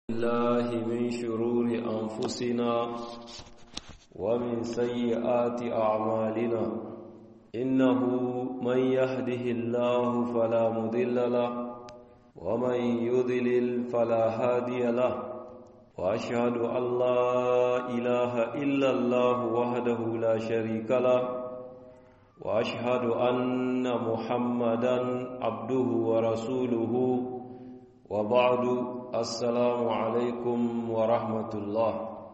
الله من شرور أنفسنا ومن سيئات أعمالنا إنه من يهده الله فلا مضل له ومن يضلل فلا هادي له وأشهد أن لا إله إلا الله وحده لا شريك له وأشهد أن محمدا عبده ورسوله وبعد assalamu alaikum wa rahmatullah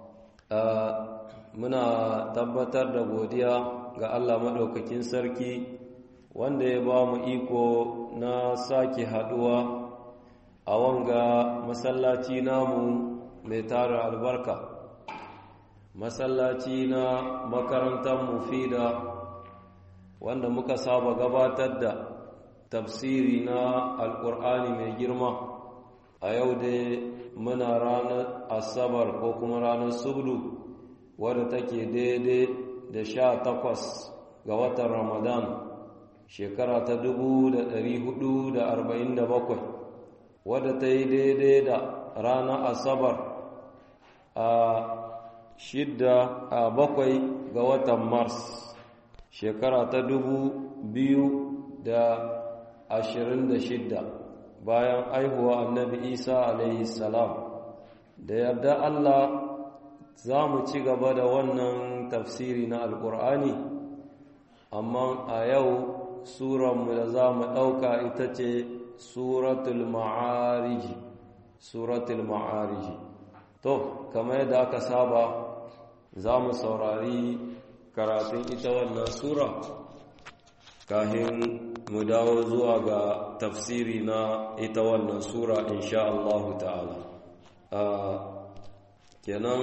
muna tabbatar da godiya ga Allah maɗaukakin sarki wanda ya ba mu iko na sake haɗuwa a wanga masallaci namu mai tara albarka masallaci na makarantar mufida wanda muka saba gabatar da tafsiri na alƙur'ani mai girma a yau dai muna ranar asabar ko kuma ranar subdu wadda take daidai da sha takwas ga watan ramadan shekara ta dubu da ɗari hudu da arba'in da bakwai wadda ta yi daidai da ranar asabar a shidda a bakwai ga watan mars shekara ta dubu biyu da ashirin da shidda bayan aihuwa annabi isa alaihi salam da yarda allah za mu ci gaba da wannan tafsiri na alkur'ani amma a yau suranmu da za mu ɗauka ita ce suratul ma'ariji suratul ma'ariji to kamar yadda aka saba za mu saurari karatun ita wannan sura kahin mu dawo zuwa ga tafsiri na ita wannan sura insha Allah ta'ala kenan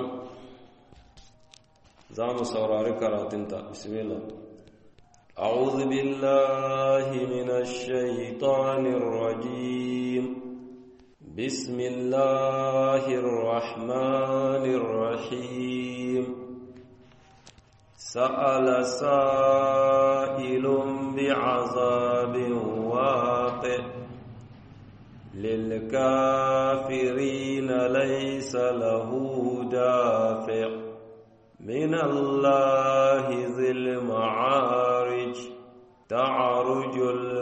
za mu saurari karatunta bismillah أعوذ بالله من الشيطان الرجيم بسم الله الرحمن الرحيم سأل سائل بعذاب واقع للكافرين ليس له دافع من الله ذي المعارج تعرج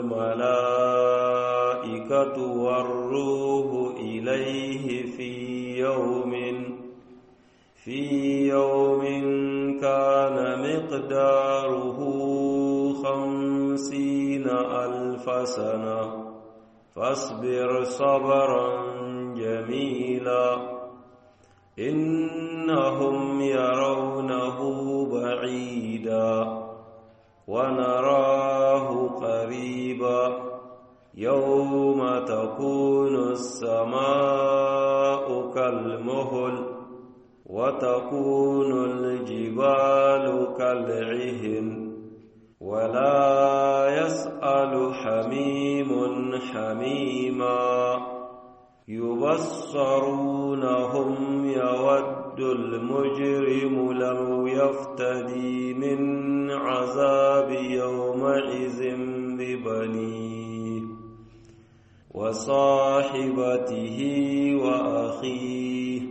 الملائكة والروح إليه في يوم في يوم كان مقداره خمسين ألف سنة فاصبر صبرا جميلا إنهم يرونه بعيدا ونراه قريبا يوم تكون السماء كالمهل وتكون الجبال كالعهن ولا يسأل حميم حميما يبصرونهم يود المجرم لو يفتدي من عذاب يومئذ ببنيه وصاحبته وأخيه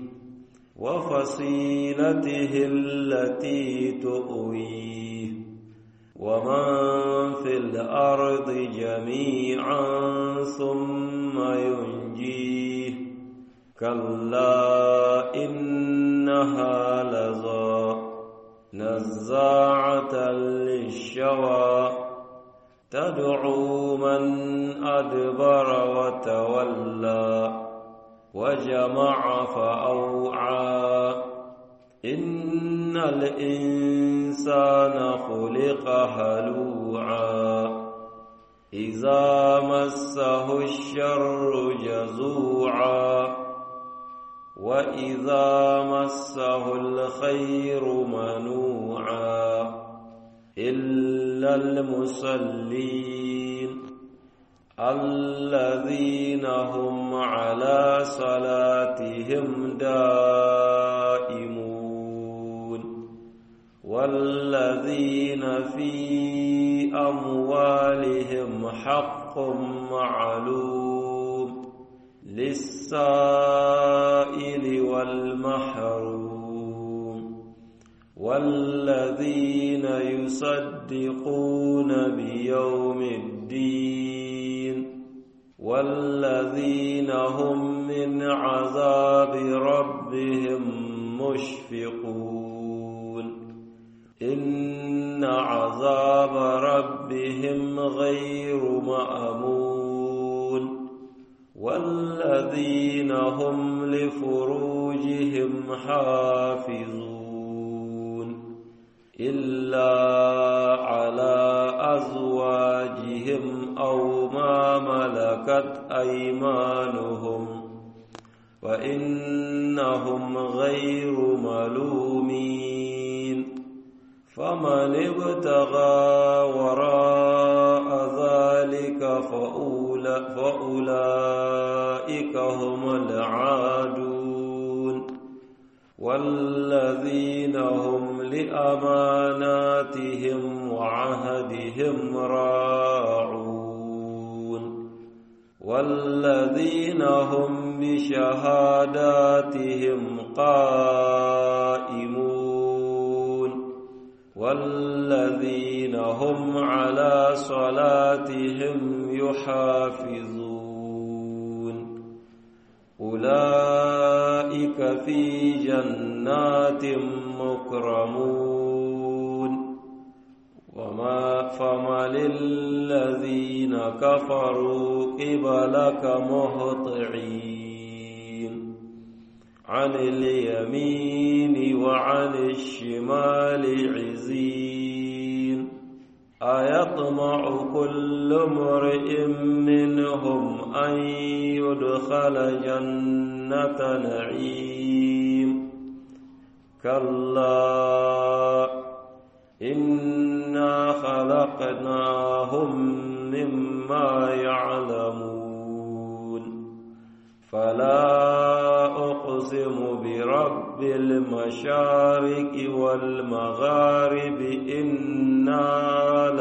وفصيلته التي تؤويه ومن في الأرض جميعا ثم ينجيه كلا إنها لظى نزاعة للشوى تدعو من أدبر وتولى وجمع فأوعى إن الإنسان خلق هلوعا إذا مسه الشر جزوعا وإذا مسه الخير منوعا إلا المصلين الذين هم على صلاتهم دائمون والذين في أموالهم حق معلوم للسائل والذين يصدقون بيوم الدين والذين هم من عذاب ربهم مشفقون إن عذاب ربهم غير مأمون والذين هم لفروجهم حافظون إلا على أزواجهم أو ما ملكت أيمانهم فإنهم غير ملومين فمن ابتغى وراء ذلك فأولئك هم العادون والذين هم لأماناتهم وعهدهم راعون والذين هم بشهاداتهم قائمون والذين هم على صلاتهم يحافظون أولئك في جنات مكرمون وما فما للذين كفروا قبلك مهطعين عن اليمين وعن الشمال عزين أيطمع كل امرئ منهم أن يدخل جنة نعيم كلا إنا خلقناهم مما يعلمون فلا أقسم برب المشارق والمغارب إنا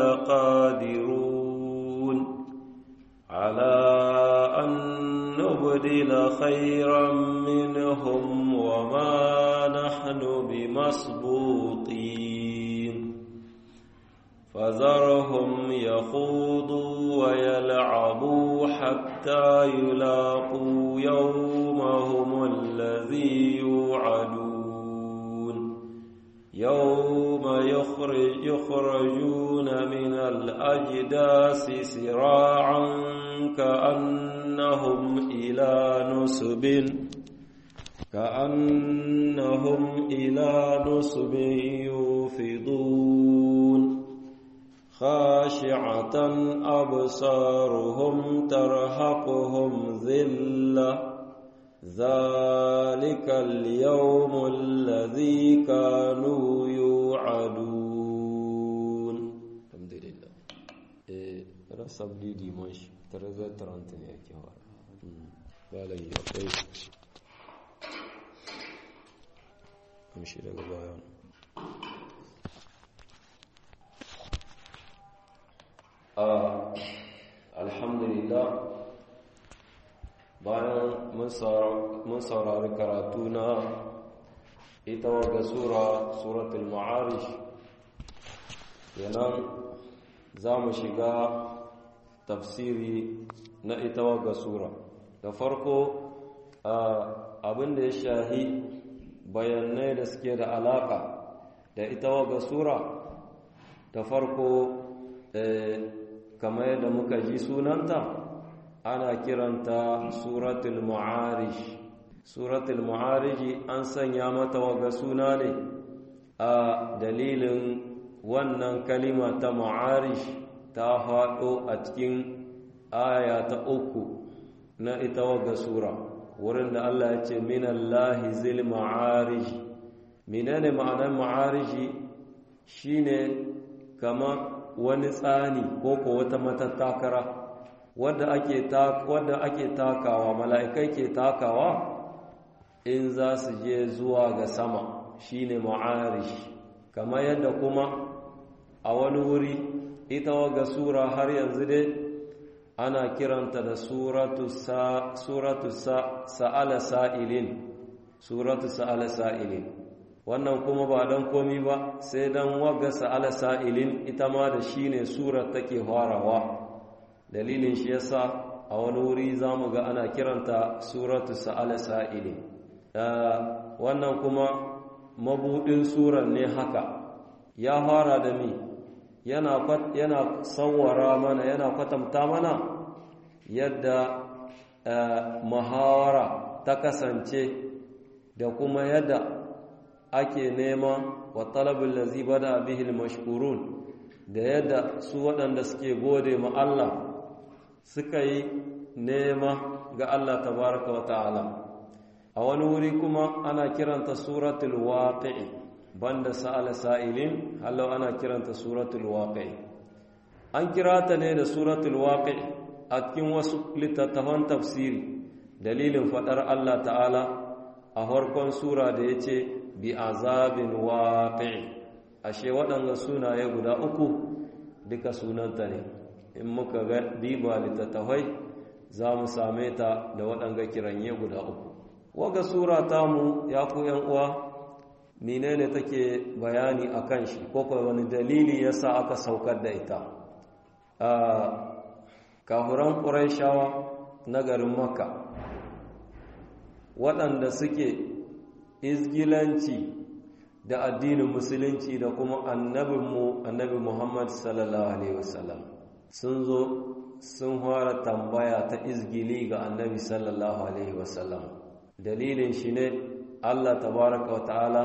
لقادرون على أن نبدل خيرا منهم وما نحن بمسبوطين فذرهم يخوضوا ويلعبوا حتى يلاقوا يومهم الذي يوعدون يوم يخرج يخرجون من الأجداث سراعا كأنهم إلى نسب كأنهم إلى نسب يوفضون خاشعة أبصارهم ترهقهم ذلة ذلك اليوم الذي كانوا يوعدون الحمد لله رسب لي ديماش ترزا ترانتني يا كوار بالي يا amshi daga bayan alhamdulillah bayan mun saurari karatu na ita waga sura suratul ma'arish yanan za mu shiga tafsiri na ita waga sura da farko abin da ya shahi bayanai da suke da alaka da ita waga sura ta farko kamar yadda muka ji sunanta ana kiranta suratul ma'arish suratul ma'arij an sanya mata waga suna ne a dalilin wannan kalima ta ma'arish ta faɗo a cikin aya ta uku na ita waga sura wurin da Allah ya ce minallahi zil ma'arij menene ma'anar ma'ariji shine kamar wani tsani ko ko wata matattakara wadda ake wadda ake takawa mala'ikai ke takawa in za su je zuwa ga sama shine ma'arish kamar yadda kuma a wani wuri ita waga sura har yanzu dai ana kiranta da suratu sa suratu sa sa'ala sa'ilin suratu sa'ala sa'ilin wannan kuma ba don komi ba sai don wagga sa'ala sa'ilin ita ma da shi ne surar take farawa dalilin shi yasa a wani wuri za mu ga ana kiranta suratu sa'ala sa'ilin wannan kuma mabudin surar ne haka ya fara da mi yana yana sawwara mana yana kwatanta mana yadda muhawara ta kasance da kuma yadda ake nema wa talabul lazi bada bihil mashkurun da yadda su waɗanda suke gode ma Allah suka yi nema ga Allah tabaraka wa ta'ala a wani wuri kuma ana kiranta suratul waqi'i banda sa'ala sa'ilin hallau ana kiranta suratul waqi'i an kira ta ne da suratul waqi'i a cikin wasu littattafan tafsiri dalilin fadar Allah ta'ala a farkon sura da yace bi azabin waqi'i ashe waɗanga sunaye guda uku duka sunanta ne in muka ga diba littattafai za mu same ta da waɗanga kiranye guda uku waga sura tamu ya ku yan uwa menene take bayani akan shi ko wani dalili yasa aka saukar da ita kafuran ƙuraishawa na garin makka waɗanda suke izgilanci da addinin musulunci da kuma annabinmu annabi muhammad sallallahu alaihi wasallam sun zo sun fara tambaya ta izgili ga annabi sallallahu alaihi wasallam dalilin shi ne allah tabaraka wa ta'ala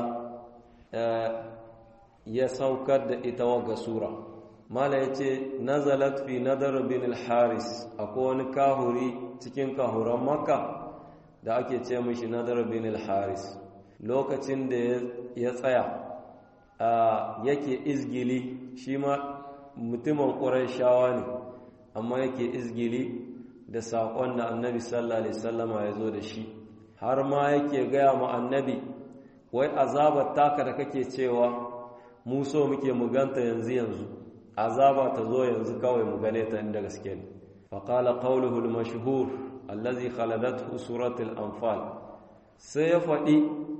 ya saukar da ita waga sura mala ya ce nazalat fi nadar bin al-haris akwai wani kahuri cikin kahuran makka da ake ce mishi nadar bin al-haris lokacin da ya tsaya yake izgili shi ma mutumin ƙurayshawa ne amma yake izgili da saƙon da annabi sallallahu alaihi wasallama ya zo da shi har ma yake gaya ma annabi wai azabar taka da kake cewa mu so muke muganta yanzu yanzu azaba ta zo yanzu kawai mu gane ta inda gaske ne faqala qawluhu al-mashhur allazi khaladathu suratul anfal sai ya faɗi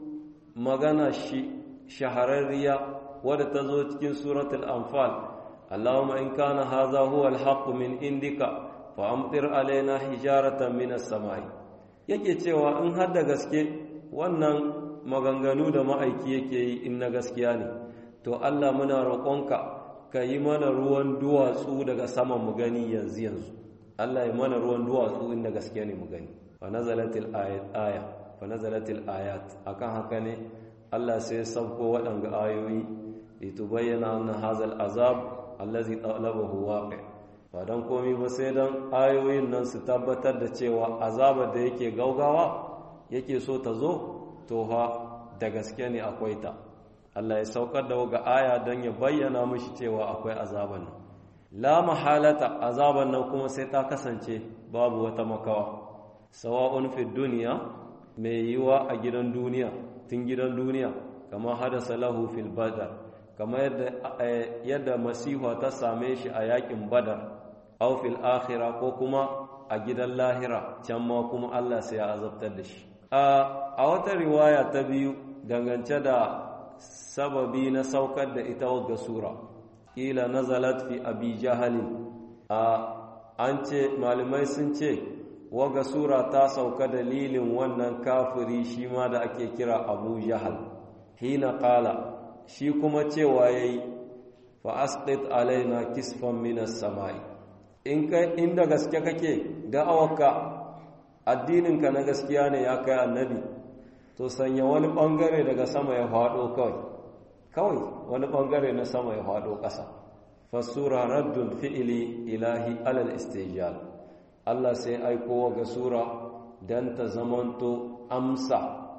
magana shi shahararriya wadda ta zo cikin suratul anfal allahumma in kana hadha huwa al min indika fa amtir alaina hijaratan minas samai yake cewa in har da gaske wannan maganganu da ma'aiki yake yi in na gaskiya ne to Allah muna roƙonka ka yi mana ruwan duwatsu daga saman mu gani yanzu yanzu Allah ya mana ruwan duwatsu inda gaskiya ne mu gani fa nazalatil ayat aya fa nazalatil ayat akan haka ne Allah sai ya sauko waɗanga ayoyi litubayyana anna hazal azab allazi talabahu waqi ba dan komai ba sai dan ayoyin nan su tabbatar da cewa azabar da yake gaugawa yake so ta zo to fa da gaske ne akwai ta Allah ya saukar da waga aya don ya bayyana mishi cewa akwai azaban nan la mahalata azaban nan kuma sai ta kasance babu wata makawa sawa'un fi duniya mai yiwa a gidan duniya tun gidan duniya kama hadasa lahu fil badar kama yadda yadda masiha ta same shi a yakin badar aw fil akhirah ko kuma a gidan lahira can ma kuma Allah sai ya azabtar da shi a wata riwaya ta biyu dangance da sababi na saukar da ita wagga sura ila nazalat fi abi jahalin a an ce malamai sun ce wagga sura ta sauka dalilin wannan kafiri shi ma da ake kira abu jahal hina qala shi kuma cewa yayi fa asqit alaina kisfan minas samai in kai inda gaske kake da'awarka addininka na gaskiya ne ya kai annabi to sanya wani bangare daga sama ya faɗo kawai kawai wani bangare na sama ya faɗo ƙasa fasura raddun fi'ili ilahi alal istijal Allah sai aiko ga sura dan ta zamanto amsa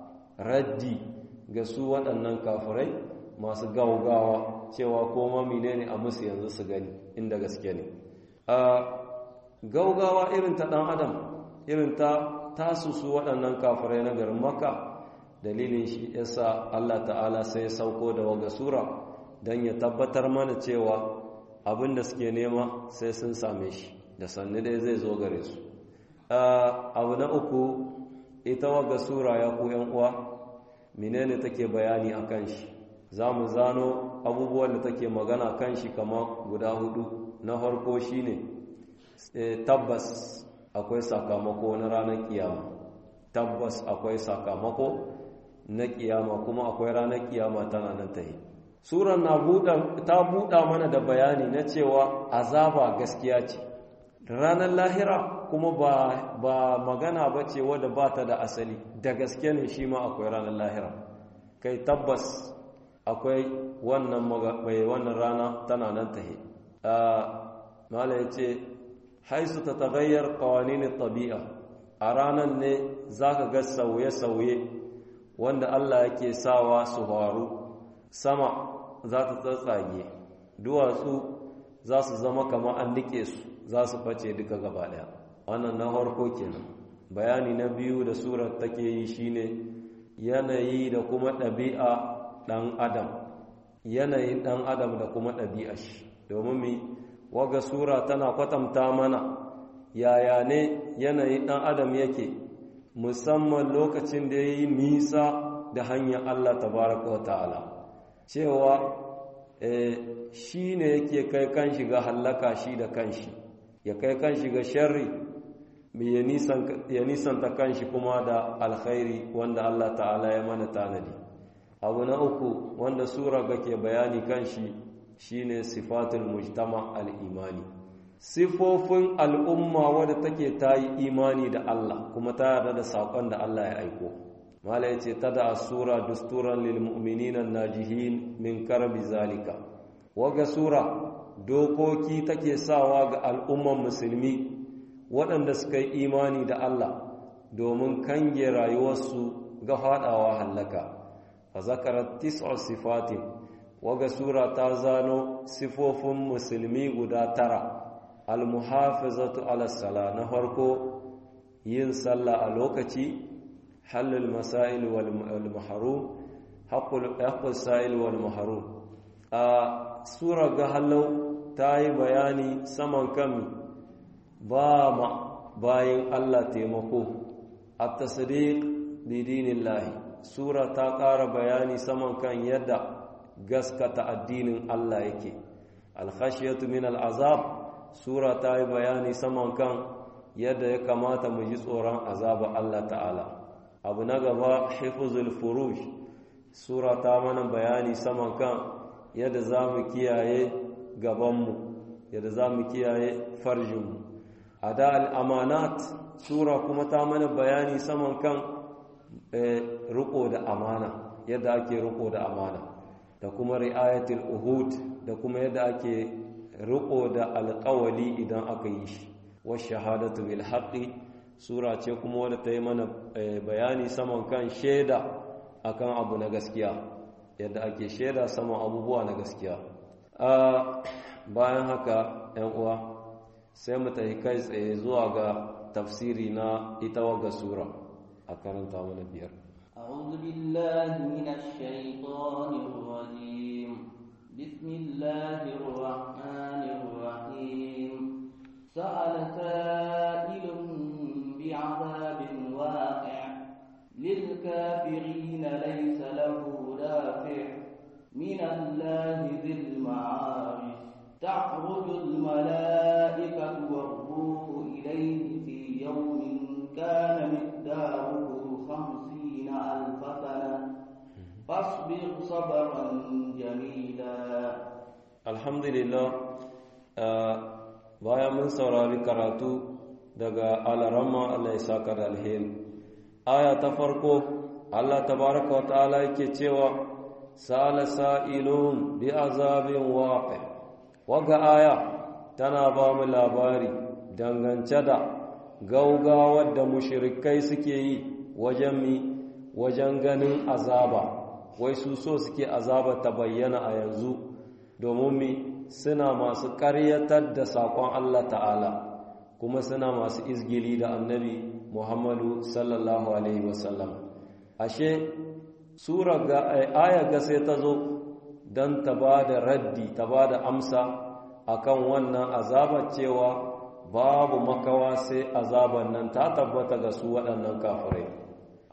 raddi ga su waɗannan kafirai masu gaugawa cewa koma menene a musu yanzu su gani inda gaske ne a gaugawa irin ta ɗan adam irin ta tasu su waɗannan kafirai na garin maka dalilin shi yasa Allah ta'ala sai ya sauko da waga sura don ya tabbatar mana cewa abin da suke nema sai sun same shi da sannu dai zai zo gare su abu na uku ita waga sura ya ku uwa menene take bayani a kan shi za mu zano abubuwan da take magana kan shi kama guda hudu na farko shine tabbas akwai sakamako na ranar kiyama tabbas akwai sakamako na kiyama kuma akwai ranar kiyama tana nan ta yi suran na ta buɗa mana da bayani na cewa azaba gaskiya ce ranar lahira kuma ba, ba magana ba ce wadda ba ta da asali da gaske ne shi ma akwai ranar lahira kai tabbas akwai wannan mai wannan rana tana nan ta yi mala ya ce haisu ta tagayyar kawaninin tabi'a a ranar ne za ka ga sauye-sauye wanda Allah yake sawa su faru sama za ta tsatsage duwatsu za su zama kama an nike su za su face duka gaba daya wannan na harko kenan bayani na biyu da surar take yi shine yanayi da kuma ɗabi'a ɗan adam yanayin ɗan adam da kuma ɗabi'a shi domin mi waga sura tana kwatanta mana yaya ne yanayin ɗan adam yake musamman lokacin da ya yi nisa da hanyar Allah tabaraka wa ta'ala cewa shi ne yake kai kan shiga hallaka shi da kanshi ya kai kan shiga sharri ya nisanta kanshi kuma da alkhairi wanda Allah ta'ala ya mana tanadi abu na uku wanda sura ga ke bayani kanshi shine sifatul mujtama al-imani sifofin al'umma wadda take ta yi imani da Allah kuma ta yarda da saƙon da Allah ya aiko mala ya ce ta da sura dusturan lil mu'minina najihin min karbi zalika waga sura dokoki take sawa ga al'umman musulmi waɗanda suka yi imani da Allah domin kange rayuwarsu ga faɗawa hallaka fa zakarat tis'u sifatin waga sura ta zano sifofin musulmi guda tara almuhafizatu ala sala na farko yin sallah a lokaci halal masail wal mahrum haqqul sa'il wal mahrum a sura ga halau ta yi bayani saman kan ba ma bayin Allah taimako at-tasdiq bi dinillahi sura ta ƙara bayani saman kan yadda gaskata addinin Allah yake al-khashyatu min al-azab sura ta yi bayani saman kan yadda ya kamata mu ji tsoron azaba Allah ta'ala abu na gaba hifzul furuj sura ta mana bayani saman kan yadda za mu kiyaye gabanmu yadda za mu kiyaye farjinmu a da al'amanat sura kuma ta mana bayani saman kan riko da amana yadda ake riko da amana da kuma ri'ayatul uhud da kuma yadda ake riko da alƙawali idan aka yi shi wa shahadatu bil haqqi sura ce kuma wadda ta yi mana bayani saman kan shaida akan abu na gaskiya yadda ake shaida saman abubuwa na gaskiya bayan haka yan uwa sai mu tafi kai tsaye zuwa ga tafsiri na ita waga sura a karanta mana biyar أعوذ بالله من الشيطان الرجيم بسم الله الرحمن الرحيم سأل سائل بعذاب واقع للكافرين ليس له دافع من الله ذي المعارج تعرج الملائكة والروح إليه في يوم كان مقداره خمسين ألف سنة فاصبر صبرا جميلا الحمد لله bayan mun saurari karatu daga alarama Allah ya saka da alheri aya ta farko Allah tabaraka wa ta'ala yake cewa sala sa'ilun bi azabin waqi waga aya tana ba mu labari dangance da gaugawar da mushrikai suke yi wajen mi wajen ganin azaba wai su so suke azaba ta bayyana a yanzu domin mi suna masu ƙaryatar da saƙon Allah ta'ala kuma suna masu izgili da annabi Muhammadu sallallahu Alaihi wasallam ashe sura ga aya ga sai ta zo don ta ba da raddi ta ba da amsa akan wannan azabar cewa babu makawa sai azabar nan ta tabbata ga su waɗannan kafirai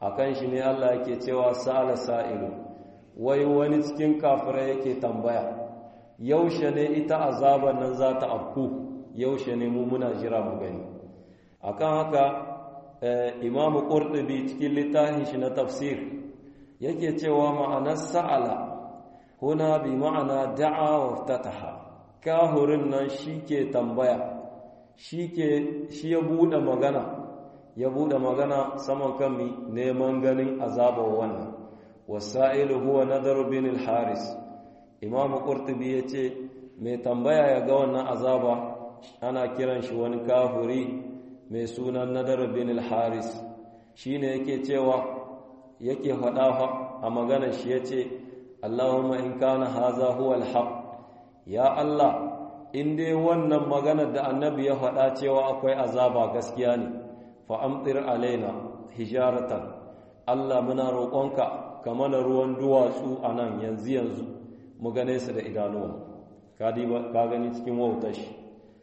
akan shi ne Allah yake cewa sa'ala sa'ilu wai wani cikin kafirai yake tambaya yaushe ne ita azaban nan za ta afku yaushe ne mu muna jira mu gani akan haka imamu qurtubi cikin littafin shi na tafsir yake cewa ma'anar sa'ala huna bi ma'ana da'a wa ftataha kahurin nan shike tambaya shike shi ya bude magana ya bude magana saman kan mi neman ganin azabar wannan wasa'ilu huwa nadar bin al-haris imamu qurtubi yace mai tambaya ya ga wannan azaba ana kiran shi wani kafuri mai sunan nadar bin al-haris shine yake cewa yake faɗa a maganar shi yace Allahumma in kana haza huwa al-haq ya Allah in dai wannan maganar da annabi ya faɗa cewa akwai azaba gaskiya ne fa amtir alaina hijaratan Allah muna roƙonka ka mana ruwan duwatsu a nan yanzu yanzu mu gane su da idanuwa ka gani cikin wautar shi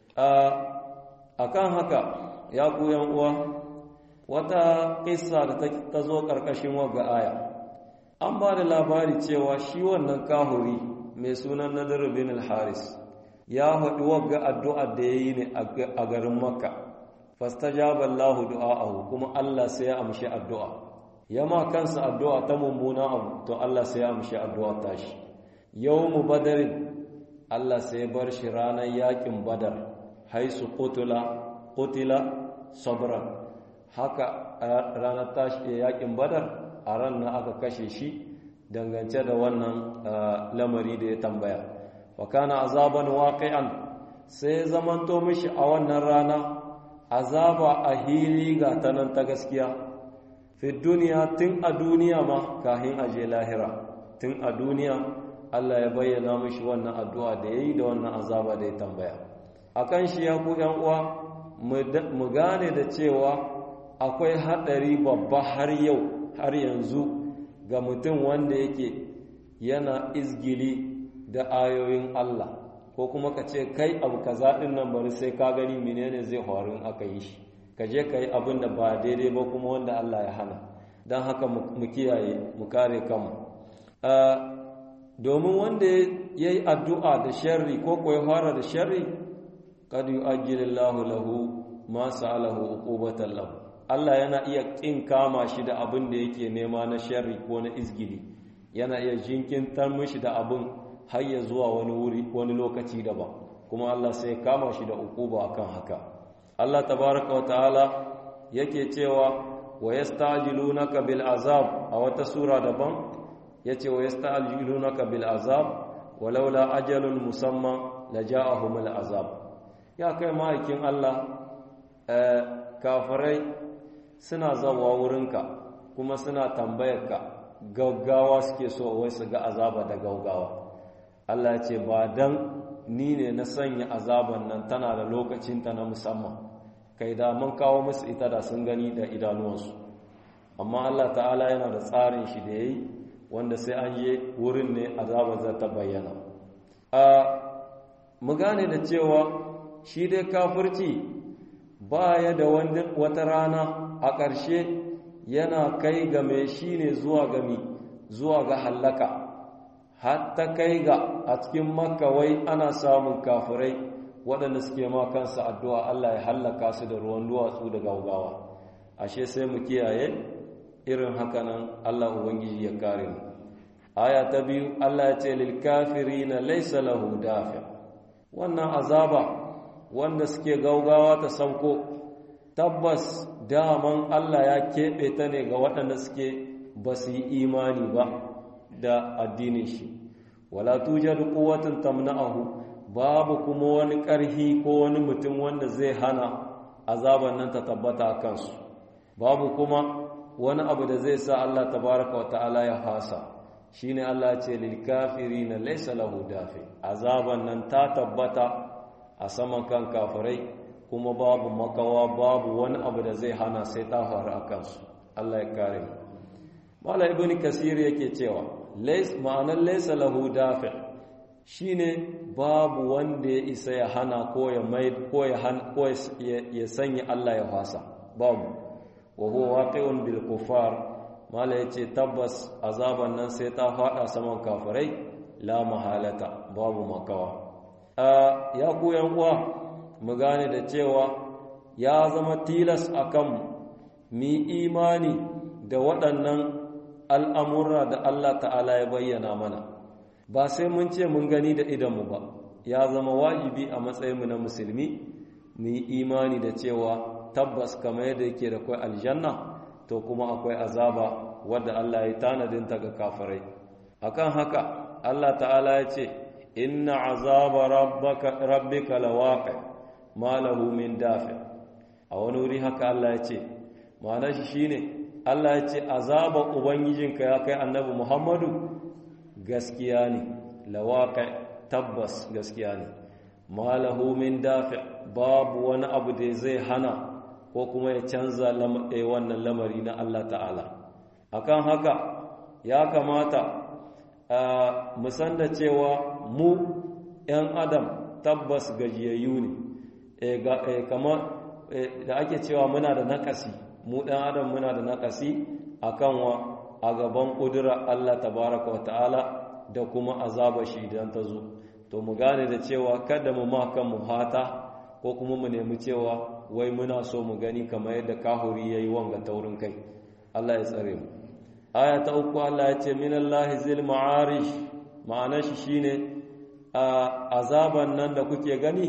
a kan haka ya ku uwa wata ƙisa da ta zo ƙarƙashin wagga aya an ba da labari cewa shi wannan kahuri mai sunan nadar bin al-haris ya haɗu wagga addu'a da ya yi ne a garin makka fastajaba Allahu du'a'ahu kuma Allah sai ya amshi addu'a yama kansa addu'a ta mummuna abu to Allah sai ya amshi addu'a tashi yawmu badarin Allah sai bar shi ranar yakin badar haisu qutila qutila sabran haka ranar tashi yakin badar a ran na aka kashe shi dangance da wannan lamari da ya tambaya wa kana azaban waqi'an sai zamanto mishi a wannan rana azaba a hili ga tanan ta gaskiya fi duniya tun a duniya ma kahin aje lahira tun a duniya Allah ya bayyana mishi wannan addu'a da yayi da wannan azaba da ya tambaya akan shi ya ku yan uwa mu gane da cewa akwai hadari babba har yau har yanzu ga mutum wanda yake yana izgili da ayoyin Allah ko kuma ka ce kai abu kaza din nan bari sai ka gani menene zai faru aka yi shi ka je ka yi abin da ba daidai ba kuma wanda Allah ya hana don haka mu kiyaye mu kare kanmu domin wanda ya yi addu'a da sharri ko ko ya fara da sharri kad yu'ajjilillahu lahu ma sa'alahu uqubatan lahu Allah yana iya kin kama shi da abin da yake nema na sharri ko na izgili yana iya jinkintar mishi da abin har ya zuwa wani wuri wani lokaci daban kuma Allah sai kama shi da uquba akan haka Allah tabaraka wa ta'ala yake cewa wa yasta'jilunaka bil azab a wata sura daban yace wa yasta'jilunaka bil azab walaula ajalun musamma laja'ahum al azab ya kai ma'aikin Allah kafirai suna zawa wurinka kuma suna tambayarka gaggawa suke so wai su ga azaba da gaggawa Allah ce ba dan ni ne na sanya azaban nan tana da lokacinta na musamman kai da mun kawo musu ita da sun gani da idanuwansu amma Allah ta'ala yana da tsarin shi da yayi wanda sai an je wurin ne azaba za ta bayyana a mu gane da cewa shi dai kafirci baya da wata rana a ƙarshe yana kai ga mai shi ne zuwa gami zuwa ga hallaka hatta kai ga a cikin makka wai ana samun kafirai waɗanda suke ma kansa addu'a Allah ya hallaka su da ruwan duwatsu da gaugawa ashe sai mu kiyaye irin hakanan Allah ubangiji ya kare mu aya ta biyu Allah ya ce lil kafirina laysa lahu dafi wannan azaba wanda suke gaugawa ta sauko tabbas daman Allah ya keɓe ta ne ga waɗanda suke ba su yi imani ba da addinin shi wala tujadu quwwatun tamna'ahu babu kuma wani ƙarhi ko wani mutum wanda zai hana azaban nan ta tabbata a kansu babu kuma wani abu da zai sa Allah tabaraka wa ta'ala ya fasa shine Allah ce lil kafirina laysa lahu dafi azaban nan ta tabbata a saman kan kafirai kuma babu makawa babu wani abu da zai hana sai ta faru a kansu Allah ya kare mu Mala ibn Kasir yake cewa ma'anar laysa lahu dafi shine babu wanda ya isa ya hana ko ya mai ko ya han ko ya sanya Allah ya fasa babu wa huwa waqi'un bil kufar mala ya ce tabbas azaban nan sai ta faɗa saman kafirai la mahalata babu makawa ya ku uwa mu gane da cewa ya zama tilas akan mi imani da waɗannan al'amurra da Allah ta'ala ya bayyana mana ba sai mun ce mun gani da idanmu ba ya zama wajibi a matsayinmu na musulmi mu yi imani da cewa tabbas kamar yadda yake da kwai aljanna to kuma akwai azaba wadda Allah ya tanadinta ga kafirai akan haka Allah ta'ala ya ce inna azaba rabbika lawaqi ma lahu min dafi a wani wuri haka Allah ya ce ma'anar shi shine Allah ya ce azaba ubangijinka ya kai annabi Muhammadu gaskiya ne lawaqi tabbas gaskiya ne ma lahu min dafi babu wani abu da zai hana ko kuma ya canza wannan lamari na Allah ta'ala akan haka ya kamata musan da cewa mu 'yan adam tabbas gajiyayyu ne kamar da ake cewa muna da nakasi mu ɗan adam muna da nakasi akan wa a gaban ƙudura Allah tabaraka wa ta'ala da kuma azaba shi idan ta zo to mu gane da cewa kada mu ma kan mu hata ko kuma mu nemi cewa wai muna so mu gani kamar yadda kahuri yayi wanga taurin kai Allah ya tsare mu aya ta uku Allah ya ce minallahi zil ma'arish ma'anar shi shine azaban nan da kuke gani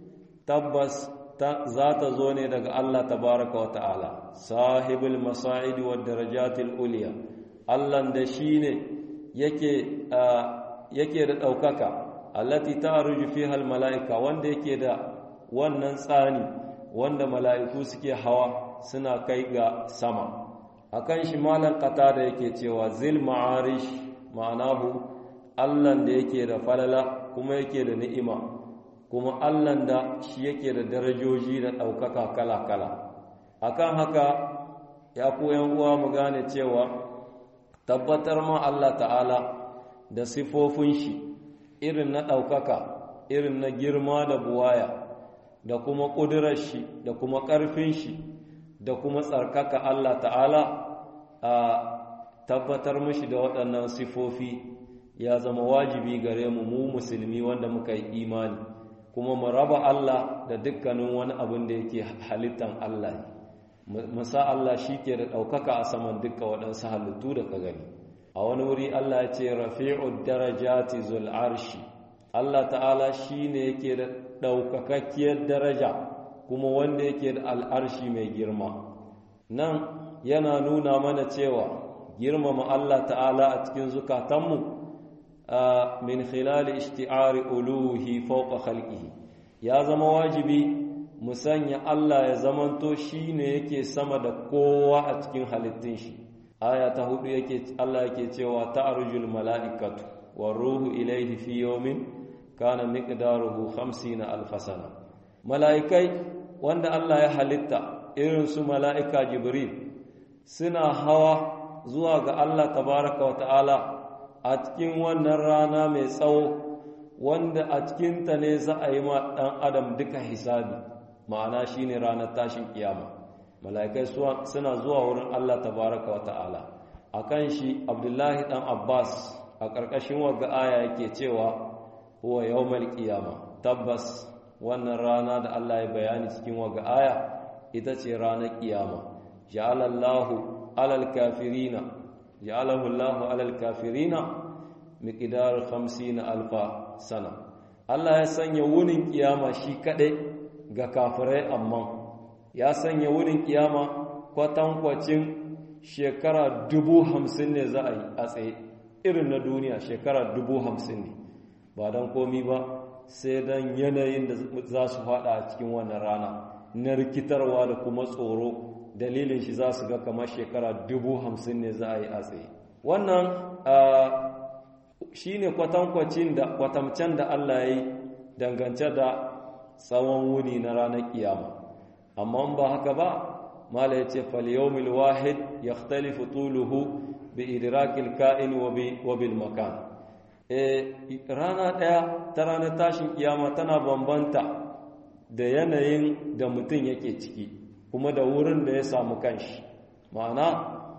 tabbas za ta zo ne daga Allah tabaraka wa ta'ala sahibul masa'id wa darajatil uliya Allah da shine yake yake da daukaka allati ta'ruju fiha al mala'ika wanda yake da wannan tsani wanda mala'iku suke hawa suna kai ga sama akan shi malan kata da yake cewa zil ma'arish ma'anahu allan da yake da falala kuma yake da ni'ima kuma allan da shi yake da darajoji da ɗaukaka kala-kala akan haka ya koyan uwa mu gane cewa tabbatar ma Allah ta'ala da sifofin shi irin na ɗaukaka irin na girma da buwaya da kuma ƙudurar shi da kuma ƙarfin shi da kuma tsarkaka Allah ta'ala a tabbatar mashi da waɗannan sifofi ya zama wajibi gare mu mu musulmi wanda muka yi imani kuma mu raba Allah da dukkanin wani abin da yake halittan Allah musa Allah shi ke da ɗaukaka a saman dukka waɗansu halittu da ka gani a wani wuri Allah ya ce rafi'ud darajati zul arshi Allah ta'ala shi ne yake da ɗaukakakkiyar daraja kuma wanda yake da al'arshi mai girma nan yana nuna mana cewa girmama Allah ta'ala a cikin zukatanmu min khilali ishti'ari uluhi fawqa khalqihi ya zama wajibi mu sanya Allah ya zamanto shine yake sama da kowa a cikin halittun shi aya ta hudu yake Allah yake cewa ta'rujul mala'ikatu war ruhu ilayhi fi yawmin kana miqdaruhu 50 alf sana mala'ikai wanda Allah ya halitta irin su mala'ika jibril suna hawa zuwa ga Allah tabaraka wa ta'ala a cikin wannan rana mai tsawo wanda a cikinta ne za a yi ma ɗan adam duka hisabi ma'ana shine ranar tashin kiyama mala'ikai suna zuwa wurin Allah tabaraka wa ta'ala a kan shi abdullahi ɗan abbas a ƙarƙashin wagga aya yake cewa huwa yawmal kiyama tabbas wannan rana da Allah ya bayani cikin wagga aya ita ce ranar kiyama ja'alallahu alal kafirina ja'alahu Allahu alal kafirina miqdar 50 alfa sana Allah ya sanya wunin kiyama shi kadai ga kafirai amma ya sanya wunin kiyama kwatankwacin shekara dubu hamsin ne za a yi a tsaye irin na duniya shekara dubu hamsin ne ba don komi ba sai don yanayin da za su fada a cikin wannan rana na rikitarwa da kuma tsoro dalilin shi za su ga kamar shekara dubu hamsin ne za a yi a tsaye wannan shi ne kwatankwacin da kwatamcen da Allah ya yi dangance da tsawon wuni na ranar kiyama amma ba haka ba mala ya ce falyomil wahid ya talifu tuluhu bi idrakil ka'in wa bil makan rana ɗaya ta ranar tashin kiyama tana bambanta da yanayin da mutum yake ciki kuma da wurin da ya samu kanshi ma'ana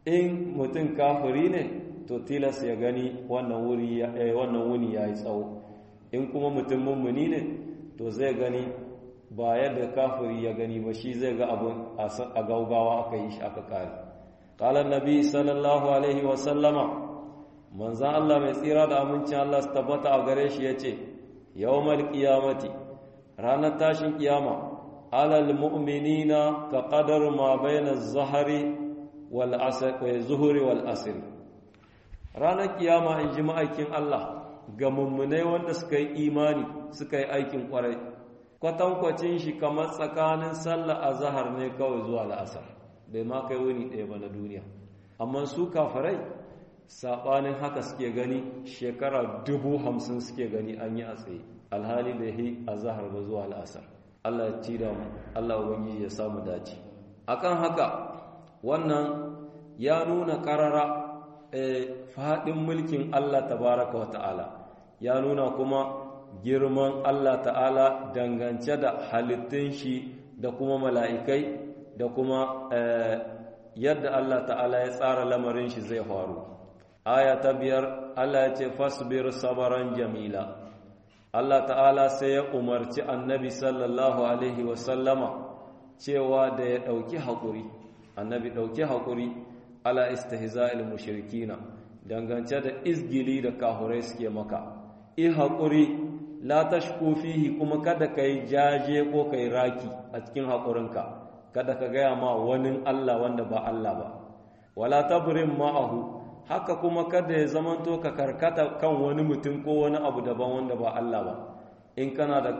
in mutum kafiri ne to tilas ya gani wannan wuri wannan wuni yayi tsawo in kuma mutum mummuni ne to zai gani ba yadda kafiri ya gani ba shi zai ga abun a gaugawa aka yi shi aka kare qala annabi sallallahu alaihi wa sallama manzan Allah mai tsira da amincin Allah su tabbata a gare shi yace yawmal qiyamati ranar tashin kiyama alal mu'minina ka qadar ma bayna az-zahri wal asr wa zuhri wal asr ranar kiyama in ji ma'aikin Allah ga mummunai wanda suka yi imani suka yi aikin kwarai kwatankwacin shi kamar tsakanin sallah a zahar ne kawai zuwa la'asar bai ma kai wuni ɗaya ba na duniya amma su kafarai saɓanin haka suke gani shekara dubu hamsin suke gani an yi a tsaye alhali bai yi a zahar ba zuwa la'asar allah ya ci da mu allah ubangiji ya samu dace akan haka wannan ya nuna ƙarara faɗin mulkin allah tabaraka wa ta'ala ya nuna kuma girman Allah ta'ala dangance da halittun shi da kuma mala'ikai da kuma yadda Allah ta'ala ya tsara lamarin shi zai faru. Aya ta biyar Allah ya ce fasbir sabaran jamila. Allah ta'ala sai ya umarci annabi sallallahu Alaihi wasallama cewa da ya ɗauki haƙuri, annabi ɗauki haƙuri ala istihza'il mushrikina dangance da izgili da kahurai suke maka. I haƙuri la tashku fihi kuma kada kai jaje ko kai raki a cikin haƙurinka kada ka gaya ma wani Allah wanda ba Allah ba wala tabrim ma'ahu haka kuma kada ya zamanto ka karkata kan wani mutum ko wani abu daban wanda ba Allah ba in kana da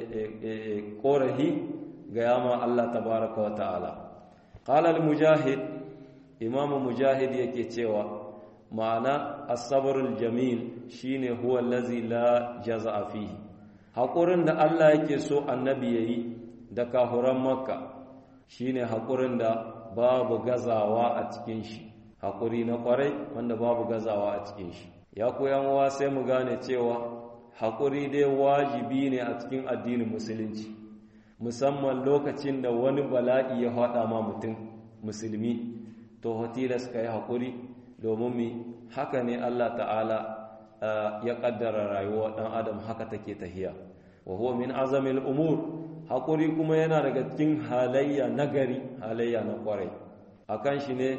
korahi gaya ma Allah tabaraka wa ta'ala qala al-mujahid imamu mujahid yake cewa ma'ana asabarul jamil shine huwa allazi la jaza'a fihi hakurin da Allah yake so annabi yayi da kahuran makka shine hakurin da babu gazawa a cikin shi hakuri na kwarai wanda babu gazawa a cikin shi ya koyan wa sai mu gane cewa hakuri dai wajibi ne a cikin addinin musulunci musamman lokacin da wani bala'i ya haɗa ma mutum musulmi to hotilas ka yi hakuri domin mi haka ne Allah ta'ala ya kaddara rayuwa dan adam haka take tahiya wa huwa min azamil umur hakuri kuma yana daga cikin halayya nagari halayya na kwarai akan shi ne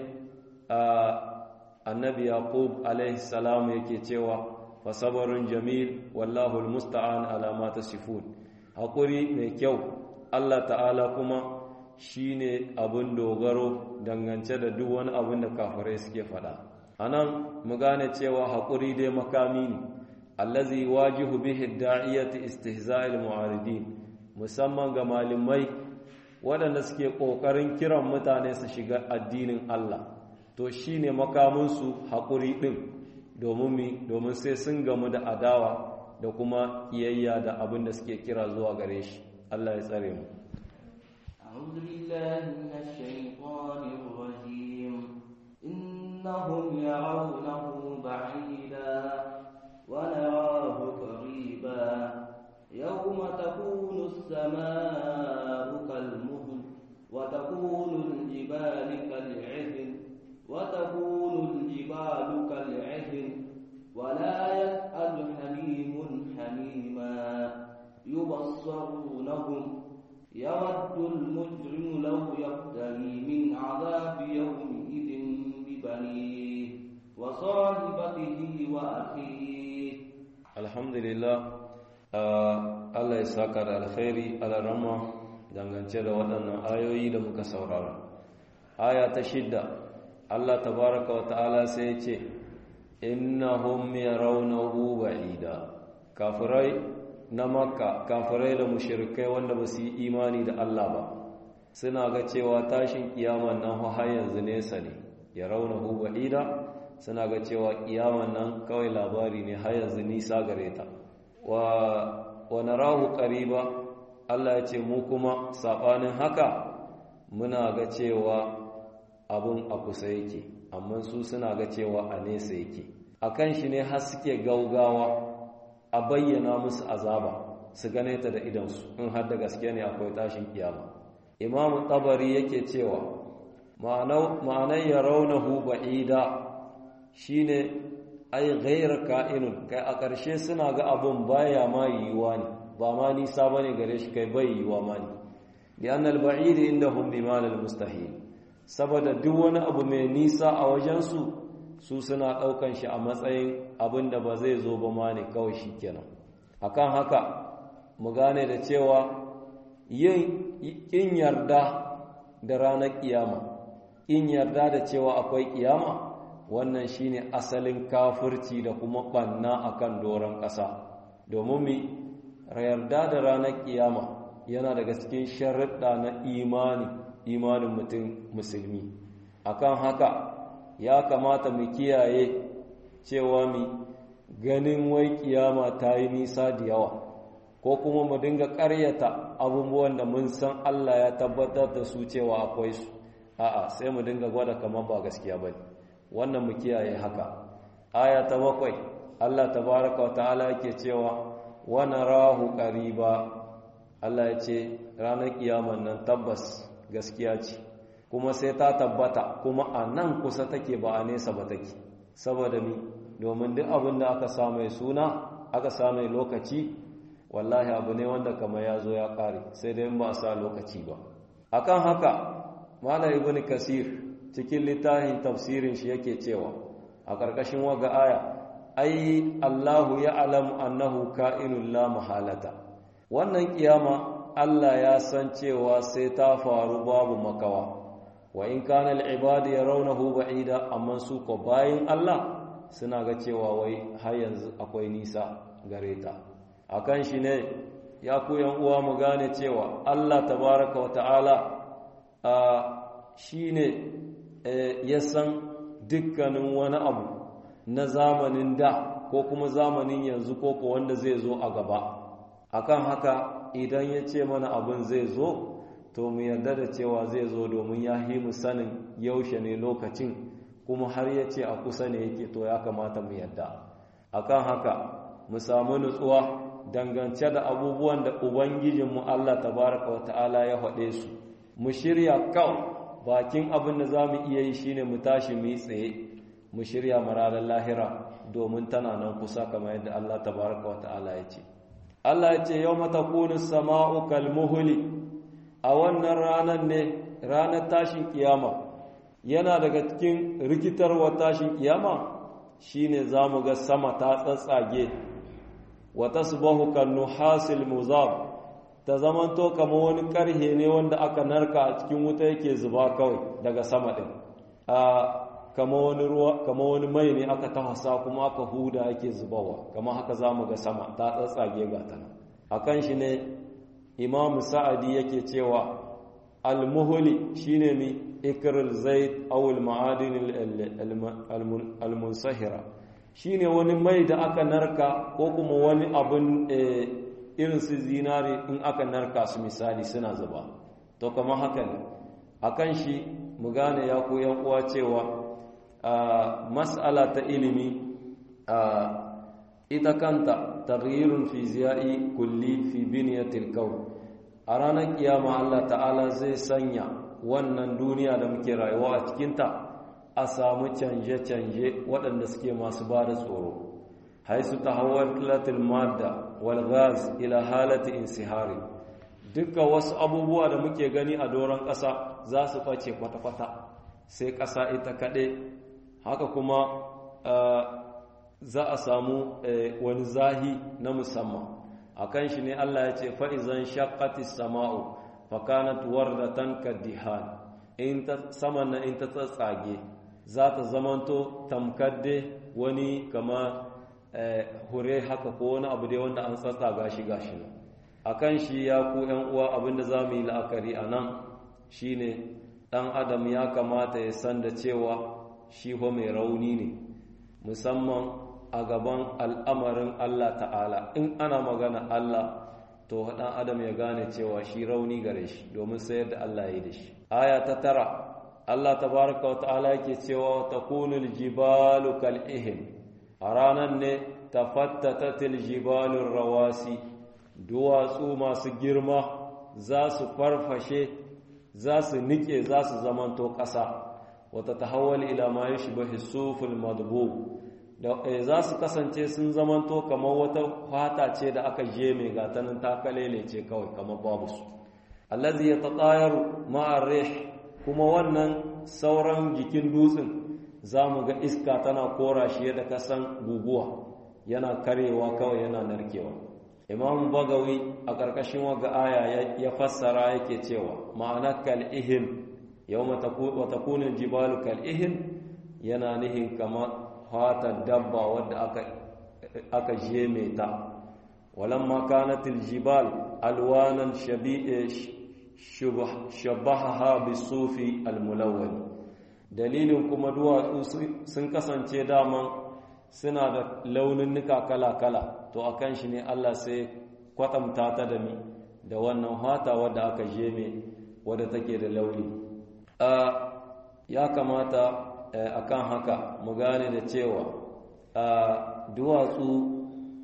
annabi yaqub alaihi salam yake cewa fa sabarun jamil wallahu almusta'an ala ma tasifun hakuri mai kyau Allah ta'ala kuma shine abin dogaro dangance da duk wani abin da kafirai suke faɗa anan mu gane cewa haƙuri dai makami ne allazi wajihu bihi da'iyati istihza'il mu'aridin musamman ga malamai waɗanda suke ƙoƙarin kiran mutane su shiga addinin Allah to shine makamin su haƙuri ɗin domin mi domin sai sun gamu da adawa da kuma iyayya da abin da suke kira zuwa gare shi Allah ya tsare mu أعوذ بالله من الشيطان الرجيم إنهم يرونه بعيدا ونراه قريبا يوم تكون السماء كالمهل وتكون الجبال كالعهن وتكون الجبال كالعهن ولا يسأل حميم حميما يبصرونهم يود المجرم لو يفتري من عذاب يومئذ ببنيه وصاحبته وأخيه الحمد لله Allah ya saka da alkhairi alarama dangance da waɗannan ayoyi da muka saurara aya ta shidda Allah tabaraka wa ta'ala sai ya ce innahum yarawnahu ba'ida kafirai na makka kafirai da mushirikai wanda ba su yi imani da Allah ba suna ga cewa tashin kiyaman nan har yanzu nesa ne ya rauna hu ba'ida suna ga cewa kiyaman nan kawai labari ne har yanzu nisa gare ta wa wa narahu qariba Allah ya ce mu kuma sabanin haka muna ga cewa abun a kusa yake amma su suna ga cewa a nesa yake akan shi ne har suke gaugawa a bayyana musu azaba su gane ta da idansu in har da gaske ne akwai tashin kiyama imamu tabari yake cewa ma'anar ya raunahu ba'ida shi ne ai gairar ka'inun kai a ƙarshe suna ga abin baya ma yiwuwa ne ba ma nisa ba ne gare shi kai bai yiwuwa ma ne liyan alba'idi inda hun bimanar mustahil saboda duk wani abu mai nisa a wajensu su suna ɗaukan shi a matsayin abin da ba zai zo ba ma ne kawai shi kenan akan haka mu gane da cewa yin in yarda da ranar kiyama in yarda da cewa akwai kiyama wannan shine asalin kafirci da kuma banna akan doron ƙasa domin mi yarda da ranar kiyama yana daga cikin sharuɗa na imani imanin mutum musulmi akan haka ya kamata mu kiyaye cewa mi ganin wai kiyama ta yi nisa da yawa ko kuma mu dinga ƙaryata abubuwan da mun san Allah ya tabbatar da su cewa akwai su a'a sai mu dinga gwada kamar ba gaskiya bane wannan mu kiyaye haka aya ta bakwai Allah tabaraka wata'ala yake cewa wa narahu qariba Allah ya ce ranar kiyaman nan tabbas gaskiya ce kuma sai ta tabbata kuma a nan kusa take ba a nesa ba take saboda mi domin duk abin da aka samu suna aka samu lokaci wallahi abu ne wanda kamar ya zo ya kare sai dai ba a sa lokaci ba akan haka malam ibn kasir cikin littafin tafsirin shi yake cewa a ƙarƙashin waga aya ai Allahu ya'lam annahu ka'inul la mahalata wannan kiyama Allah ya san cewa sai ta faru babu makawa wa in kana al-ibad yarawnahu ba'ida amma su ko bayin Allah suna ga cewa wai har yanzu akwai nisa gare ta akan shi ne ya ku yan uwa mu gane cewa Allah tabaraka wa ta'ala shi ne ya san dukkanin wani abu na zamanin da ko kuma zamanin yanzu ko ko wanda zai zo a gaba akan haka idan ya ce mana abin zai zo to mu yarda da cewa zai zo domin ya yi mu sanin yaushe ne lokacin kuma har ya ce a kusa ne yake to ya kamata mu yarda akan haka mu samu nutsuwa dangance da abubuwan da ubangijinmu Allah tabaraka wa ta'ala ya faɗe su mu shirya kawai bakin abin da za mu iya yi shine mu tashi mu yi tsaye mu shirya mararar lahira domin tana nan kusa kamar yadda Allah tabaraka wa ta'ala ya ce Allah ya ce yau matakunu sama'u kalmuhuli a wannan ranar ne ranar tashin kiyama yana daga cikin rikitarwa tashin kiyama shine za mu ga sama ta tsatsage wa tasbahu kan nuhasil muzab ta zamanto kama wani karhe ne wanda aka narka a cikin wuta yake zuba kawai daga sama ɗin a kama wani ruwa kama wani mai ne aka tafasa kuma aka huda yake zubawa kama haka za mu ga sama ta tsatsage ga ta a kan shi ne imamu sa'adi yake cewa almuhuli shine mi ikril zaid awul ma'adin almunsahira shine wani mai da aka narka ko kuma wani abin irin su zinari in aka narka su misali suna zuba to kamar haka ne akan shi mu gane ya koyan uwa cewa mas'ala ta ilimi ita kanta taghyirun fi ziyai kulli fi biniyatil kawn a ranar kiyama Allah ta'ala zai sanya wannan duniya da muke rayuwa a cikinta a samu canje-canje waɗanda suke masu ba da tsoro haisu ta hawar latin madda wal gas ila halati insihari dukkan wasu abubuwa da muke gani a doron ƙasa za su ɓace kwata-kwata sai ƙasa ita kaɗe haka kuma za a samu wani zahi na musamman a kan shi ne Allah ya ce fa'izan shakatis sama'u fakanat wardatan kaddihan in ta saman na in ta tsatsage za ta zamanto tamkadde wani kama hure haka ko wani abu dai wanda an tsatsaga shi gashi nan a kan shi ya ku ‘yan uwa abinda za mu yi la'akari a nan shi ne ɗan adam ya kamata ya san da cewa shi ho mai rauni ne musamman a gaban al'amarin Allah ta'ala in ana magana Allah to ɗan adam ya gane cewa shi rauni gare shi domin sayar da Allah ya yi da shi aya ta tara Allah tabaraka wa ta'ala yake cewa takunul jibalu kal ihim a ranar ne tafattatatil jibalur rawasi duwatsu masu girma za su farfashe za su nike za su zamanto ƙasa wata tahawwal ila ma yashbahu suful madbu da za su kasance sun zamanto kamar wata fata ce da aka je mai gatanin takalele ce kawai kamar babu su allazi yatatayaru ma'a rih kuma wannan sauran jikin dutsen zamu ga iska tana kora shi da kasan guguwa yana karewa kawai yana narkewa imam bagawi a ƙarƙashin waga aya ya fassara yake cewa ma'ana kal'ihin yau wa takunin jibalu kal'ihin yana nihin kama fatar dabba wadda aka jeme ta walamma kanatil jibal alwanan shabaha bisufi almulawwali dalilin kuma duwatsu sun kasance daman suna da launinnuka kala-kala to a kan shi ne Allah sai kwatamta ta da mi da wannan hata wadda aka jeme wadda take da launi ya kamata a kan haka mu gane da cewa duwatsu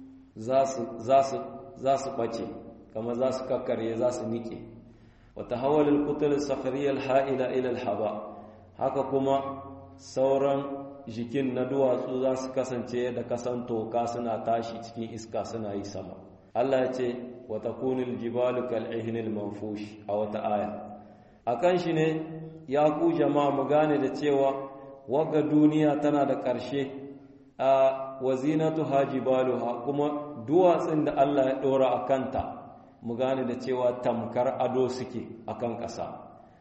za su ɓace kama za su kakkarye za su niƙe wata hawalin kutul sakhariyar ha'ila ilal haba haka kuma sauran jikin na duwatsu za su kasance da kasan toka suna tashi cikin iska suna yi sama Allah ya ce wata kunil jibalu kal'ihinil manfush a wata aya a kan shi ne ya ku jama'a mu gane da cewa wagga duniya tana da ƙarshe a wazinatu ha jibaluha kuma duwatsun da Allah ya ɗora a kanta mu gane da cewa tamkar ado suke a kan ƙasa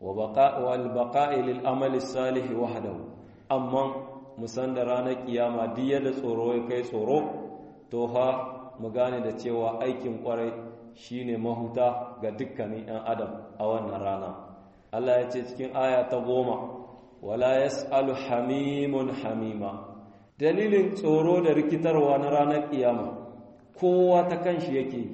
wal baqa'i lil amali salih wahdahu amma musan da ranar kiyama diya da tsoro ya kai tsoro to ha mu gane da cewa aikin kwarai shine mahuta ga dukkanin 'yan adam a wannan rana Allah ya ce cikin aya ta goma wala yas'alu hamimun hamima dalilin tsoro da rikitarwa na ranar kiyama kowa ta kanshi yake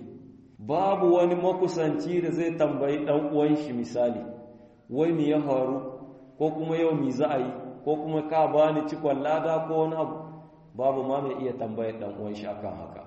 babu wani makusanci da zai tambayi dan uwan shi misali wai me ya faru ko kuma yau mi za a yi ko kuma ka bani cikon lada ko wani abu babu ma mai iya tambayar dan uwan shi akan haka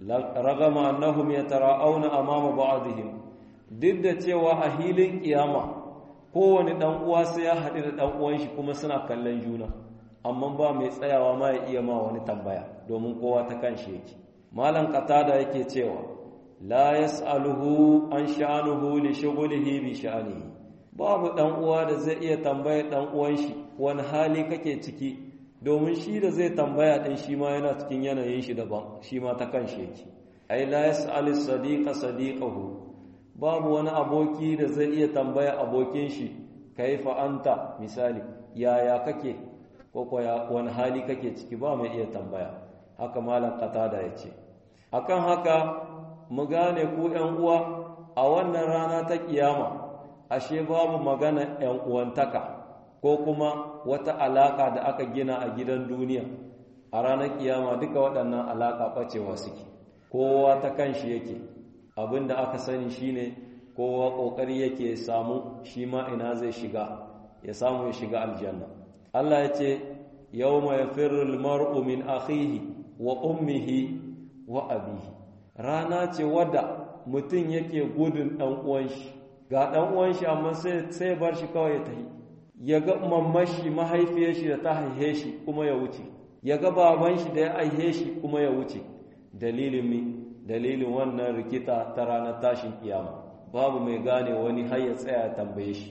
ragama annahum yatara'auna amama ba'dihim duk da cewa a hilin kiyama kowane dan uwa sai ya haɗu da dan uwan shi kuma suna kallon juna amma ba mai tsayawa ma ya iya ma wani tambaya domin kowa ta kanshi yake malam qatada yake cewa la yas'aluhu an sha'anuhu li shughlihi bi sha'anihi babu dan uwa da zai iya tambayar dan uwan shi wani hali kake ciki domin shi da zai tambaya din shi ma yana cikin yanayin shi daban shi ma ta kanshi yake ai la yas'al sadiqa sadiqahu babu wani aboki da zai iya tambaya abokin shi kaifa anta misali yaya kake ko ko wani hali kake ciki ba mai iya tambaya haka malam qatada yace akan haka mu gane ku ƴan uwa a wannan rana ta kiyama ashe babu magana ‘yan uwantaka ko kuma wata alaka da aka gina a gidan duniya a ranar kiyama duka waɗannan alaka ɓacewa suke kowa ta kan shi yake abin da aka sani shine kowa ƙoƙari yake samu shi ma ina zai shiga ya samu ya shiga aljanna Allah ya ce yau mai firul mar'u min akhihi wa ummihi wa abihi rana ce wadda mutum yake gudun ɗan uwan shi ga ɗan uwan shi amma sai bar shi kawai ya tafi ya ga mammashi mahaifiyar shi da ta haihe shi kuma ya wuce ya ga baban shi da ya aihe shi kuma ya wuce dalilin mi dalilin wannan rikita ta ranar tashin kiyama babu mai gane wani har ya tsaya ya tambaye shi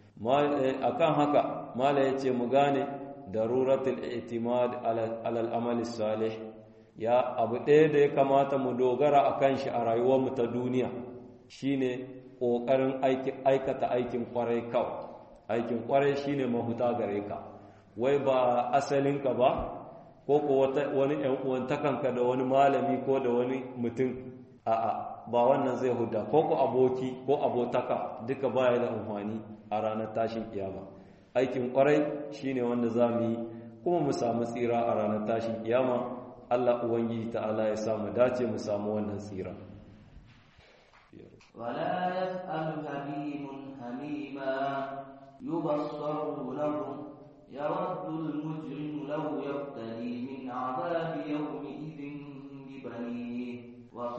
akan haka mala ya ce mu gane daruratul i'timad alal amali salih ya abu ɗaya da ya kamata mu dogara akan shi a rayuwarmu ta duniya shine ƙoƙarin aikata aikin ƙwarai kawai aikin ƙwarai shine mahuta gare ka wai ba asalinka ba ko ko wani ‘yan uwantakanka da wani malami ko da wani mutum a'a ba wannan zai huda ko ko aboki ko abotaka duka baya da amfani a ranar tashin kiyama aikin ƙwarai shine wanda za mu yi kuma mu samu tsira a ranar tashin kiyama Allah Ubangiji ta'ala ya samu dace mu samu wannan tsira ولا يسأل حميم حميما يبصرونهم يود المجرم لو يفتدي من عذاب يومئذ ببنيه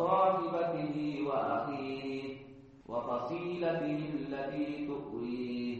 وصاحبته وأخيه وفصيلته التي تؤويه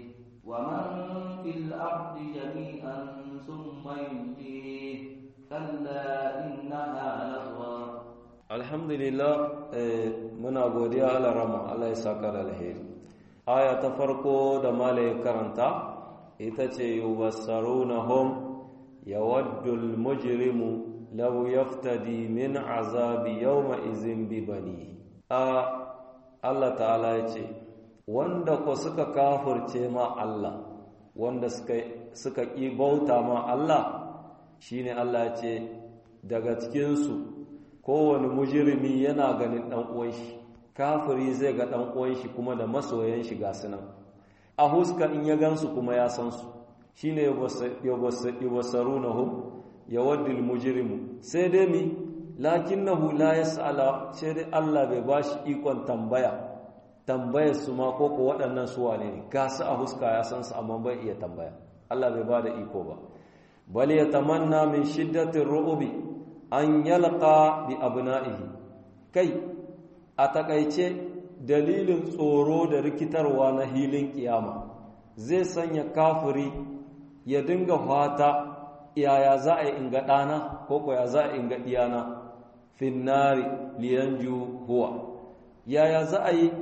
ومن في الأرض جميعا ثم ينجيه كلا إنها لظى alhamdulillah muna godiya ala rama Allah ya saka da alheri aya ta farko da malai karanta ita ce yubassarunahum yawaddul mujrimu law yaftadi min azabi yawma izin bi bani a Allah ta'ala ya ce wanda ko suka kafirce ma Allah wanda suka suka ki bauta ma Allah shine Allah ya ce daga cikin su kowane mujirimi yana ganin ɗan uwan shi kafiri zai ga ɗan uwan shi kuma da masoyan shi ga sunan a huska in ya gansu kuma ya san su shine yubassarunahum yawaddul mujrimu sai dai mi lakinnahu la yas'ala sai dai Allah bai bashi ikon tambaya tambayar su ma ko ko waɗannan su wane ne ga su a huska ya san su amma bai iya tambaya Allah bai bada iko ba bal yatamanna min shiddatir ru'ubi an yalqa bi abna'ihi kai a takaice dalilin tsoro da rikitarwa na hilin kiyama zai sanya kafiri ya dinga fata yaya za a yi inga ɗana ko ko ya za a inga ɗiyana finnari liyanju huwa yaya za a yi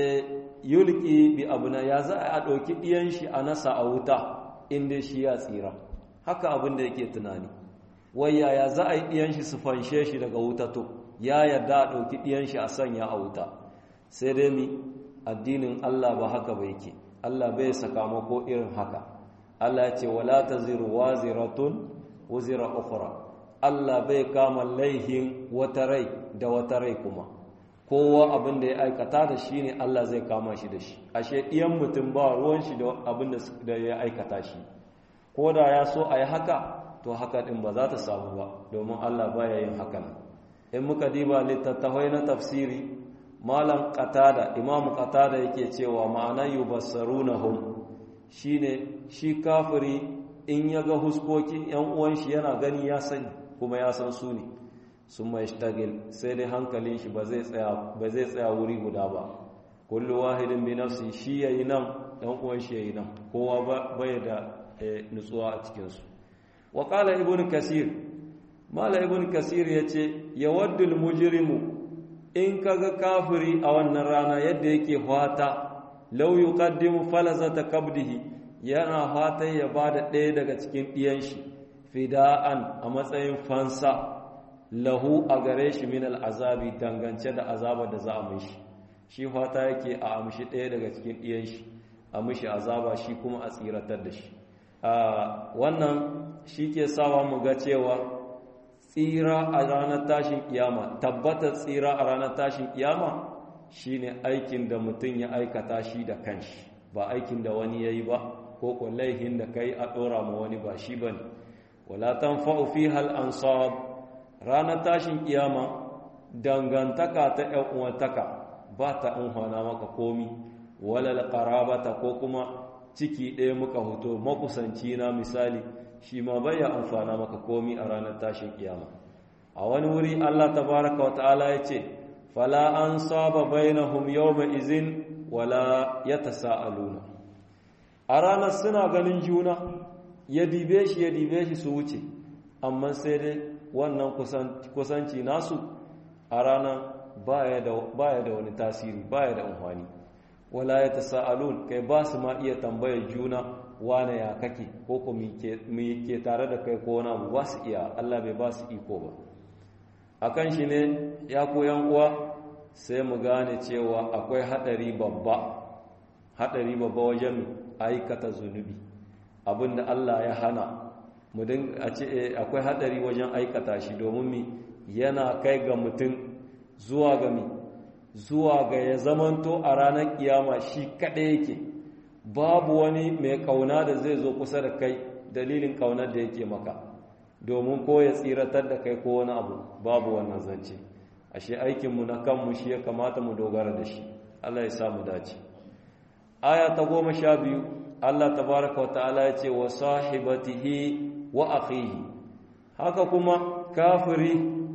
yulki bi abuna ya za a ɗauki ɗiyan shi a nasa a wuta inda shi ya tsira haka abin da yake tunani wai yaya za a yi ɗiyan shi su fanshe shi daga wuta to ya yarda a ɗauki ɗiyan shi a sanya a wuta sai dai mi addinin Allah ba haka ba yake Allah bai sakamako irin haka Allah ya ce wala taziru waziratun wuzira ukhra Allah bai kama laihin wata rai da wata rai kuma kowa abin da ya aikata da shi ne Allah zai kama shi da shi ashe ɗiyan mutum ba ruwan shi da abin da ya aikata shi ko da ya so a yi haka to haka ɗin ba za ta samu ba domin Allah baya yin haka nan in muka diba littattafai na tafsiri malam qatada imam qatada yake cewa ma'ana yubassarunahum shine shi kafiri in ya ga huskokin yan uwan shi yana gani ya sani kuma ya san su ne sun mai shtagil sai dai hankalin shi ba zai tsaya ba zai tsaya wuri guda ba kullu wahidin bi nafsi shi yayi nan dan uwan shi yayi nan kowa bai da nutsuwa a cikin su wa qala ibnu kasir mala ibn kasir yace yawaddul mujrimu in kaga kafiri a wannan rana yadda yake fata law yuqaddimu falazata kabdihi yana fata ya bada ɗaya daga cikin ɗiyan shi fida'an a matsayin fansa lahu a gare shi min al'azabi dangance da azaba da za a mishi shi fata yake a amshi ɗaya daga cikin ɗiyan shi a mishi azaba shi kuma a tsiratar da shi wannan shi ke sawa mu ga cewa tsira a ranar tashin kiyama tabbatar tsira a ranar tashin kiyama shine aikin da mutum ya aikata shi da kanshi ba aikin da wani yayi ba ko ko laihin da kai a dora ma wani ba shi bane wala tanfa'u fiha al-ansab ranar tashin kiyama dangantaka ta ƴan uwantaka ba ta amfana maka komi wala al-qarabata ko kuma ciki ɗaya muka hoto makusanci na misali shi ma bai ya amfana maka komi a ranar tashin kiyama a wani wuri Allah tabaraka wa ta'ala ya ce fala an saba bainahum yawma izin wala yatasaaluna a ranar suna ganin juna ya dibe shi ya dibe shi su wuce amma sai dai wannan kusanci nasu a ranar baya da wani tasiri baya da amfani wala yatasaalun kai ba su ma iya tambayar juna wane ya kake ko ko mu ke tare da kai ko wani abu ba su iya Allah bai ba su iko ba akan shi ne ya koyan uwa sai mu gane cewa akwai hadari babba hadari babba wajen aikata zunubi abinda Allah ya hana mu din a ce akwai hadari wajen aikata shi domin mi yana kai ga mutum zuwa ga mi zuwa ga ya zamanto a ranar kiyama shi kaɗai yake babu wani mai kauna da zai zo kusa da kai dalilin kaunar da yake maka domin ko ya tsiratar da kai ko wani abu babu wannan zance ashe aikinmu na kanmu shi ya kamata mu dogara da shi Allah ya samu dace aya ta goma sha biyu Allah tabaraka wa ta'ala ya ce wa sahibatihi wa akhihi haka kuma kafiri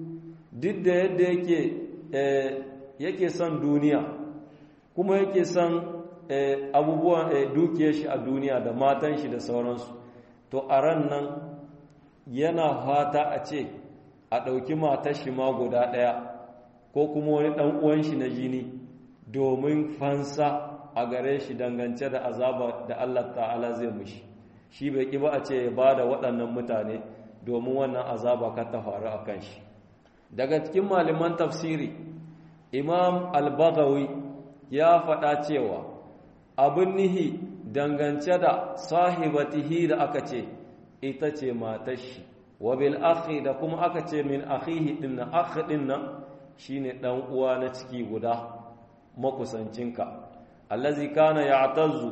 duk da yadda yake yake son duniya kuma yake son abubuwan dukiyar shi a duniya da matan shi da sauransu to a ran nan yana fata a ce a ɗauki matar shi ma guda ɗaya ko kuma wani ɗan uwan shi na jini domin fansa a gare shi dangance da azaba da Allah ta'ala zai mushi shi bai ƙi ba a ce ya ba da waɗannan mutane domin wannan azaba ka ta faru a kan shi daga cikin malaman tafsiri imam al-bagawi ya faɗa cewa abin nihi dangance da sahibatihi da aka ce ita ce matar shi wa bil akhi da kuma aka ce min akhihi din nan akhi din nan shine dan uwa na ciki guda makusancinka allazi kana ya'tazzu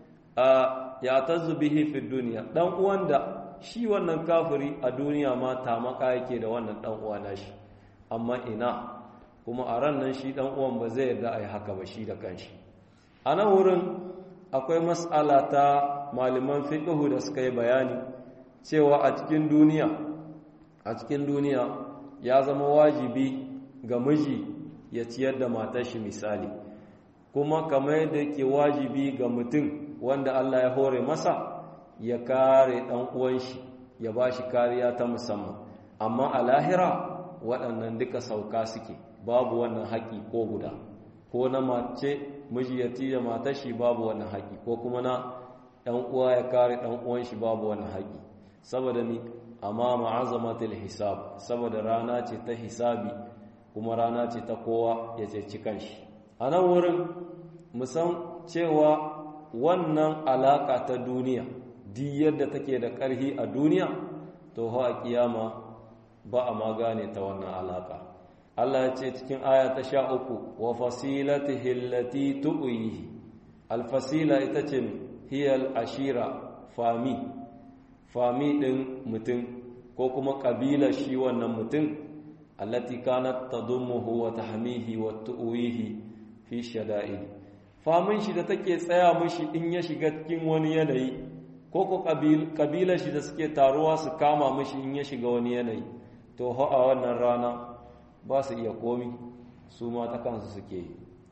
ya'tazzu bihi fi dunya dan uwan da shi wannan kafiri a duniya ma tamaka yake da wannan dan uwa nashi amma ina kuma a ran nan shi dan uwan ba zai yarda ai haka ba shi da kanshi a nan wurin akwai mas'ala ta malaman fiqhu da suka yi bayani cewa a cikin duniya a cikin duniya ya zama wajibi ga miji ya ciyar da matar shi misali kuma kamar yadda ke wajibi ga mutum wanda Allah ya hore masa ya kare ɗan uwan shi ya ba shi kariya ta musamman amma a lahira waɗannan duka sauka suke babu wannan haƙi ko guda ko na mace miji ya tiya matar shi babu wannan haƙi ko kuma na ɗan uwa ya kare ɗan uwan shi babu wannan haƙi saboda ni amma ma'azamatul hisab saboda rana ce ta hisabi kuma rana ce ta kowa ya ceci kanshi a nan wurin musan cewa wannan alaka ta duniya duk yadda take da ƙarhi a duniya to ha a kiyama ba a ma gane ta wannan alaka Allah ya ce cikin aya ta sha uku wa fasilatihi allati tu'ihi alfasila ita ce hiyal ashira fami fami din mutum ko kuma kabila shi wannan mutum allati kanat tadummuhu wa tahmihi wa tu'ihi fi shada'id famin shi da take tsaya mishi in ya shiga cikin wani yanayi ko ko kabilar shi da suke taruwa su kama mishi in ya shiga wani yanayi to ho a wannan rana ba su iya komi su ma ta kansu suke yi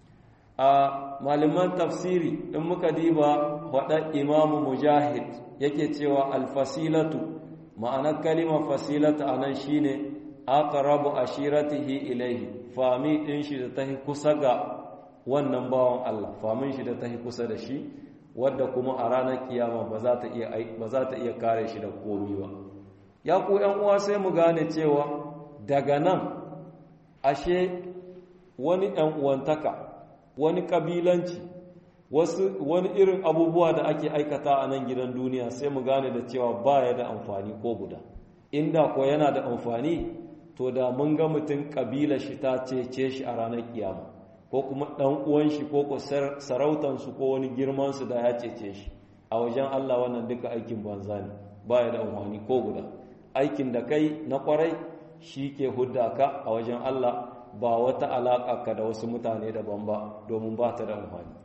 a malaman tafsiri in muka diba waɗa imamu mujahid yake cewa alfasilatu ma'anar kalimar fasilatu a nan shine aqrabu ashiratihi ilaihi fami din shi da tahi kusa ga wannan bawan Allah famin shi da tahi kusa da shi wadda kuma a ranar kiyama ba za ta iya ba za ta iya kare shi da komi ba ya ku ƴan uwa sai mu gane cewa daga nan ashe wani ɗan uwantaka wani kabilanci wasu wani irin abubuwa da ake aikata a nan gidan duniya sai mu gane da cewa baya da amfani ko guda inda ko yana da amfani to da mun ga mutum kabila shi ta cece shi a ranar kiyama ko kuma ɗan uwan shi ko ko sarautansu ko wani girman su da ya cece shi a wajen Allah wannan duka aikin banza ne baya da amfani ko guda aikin da kai na kwarai shi ke hudda ka a wajen Allah ba wata alaƙa ka da wasu mutane daban ba domin ba ta da amfani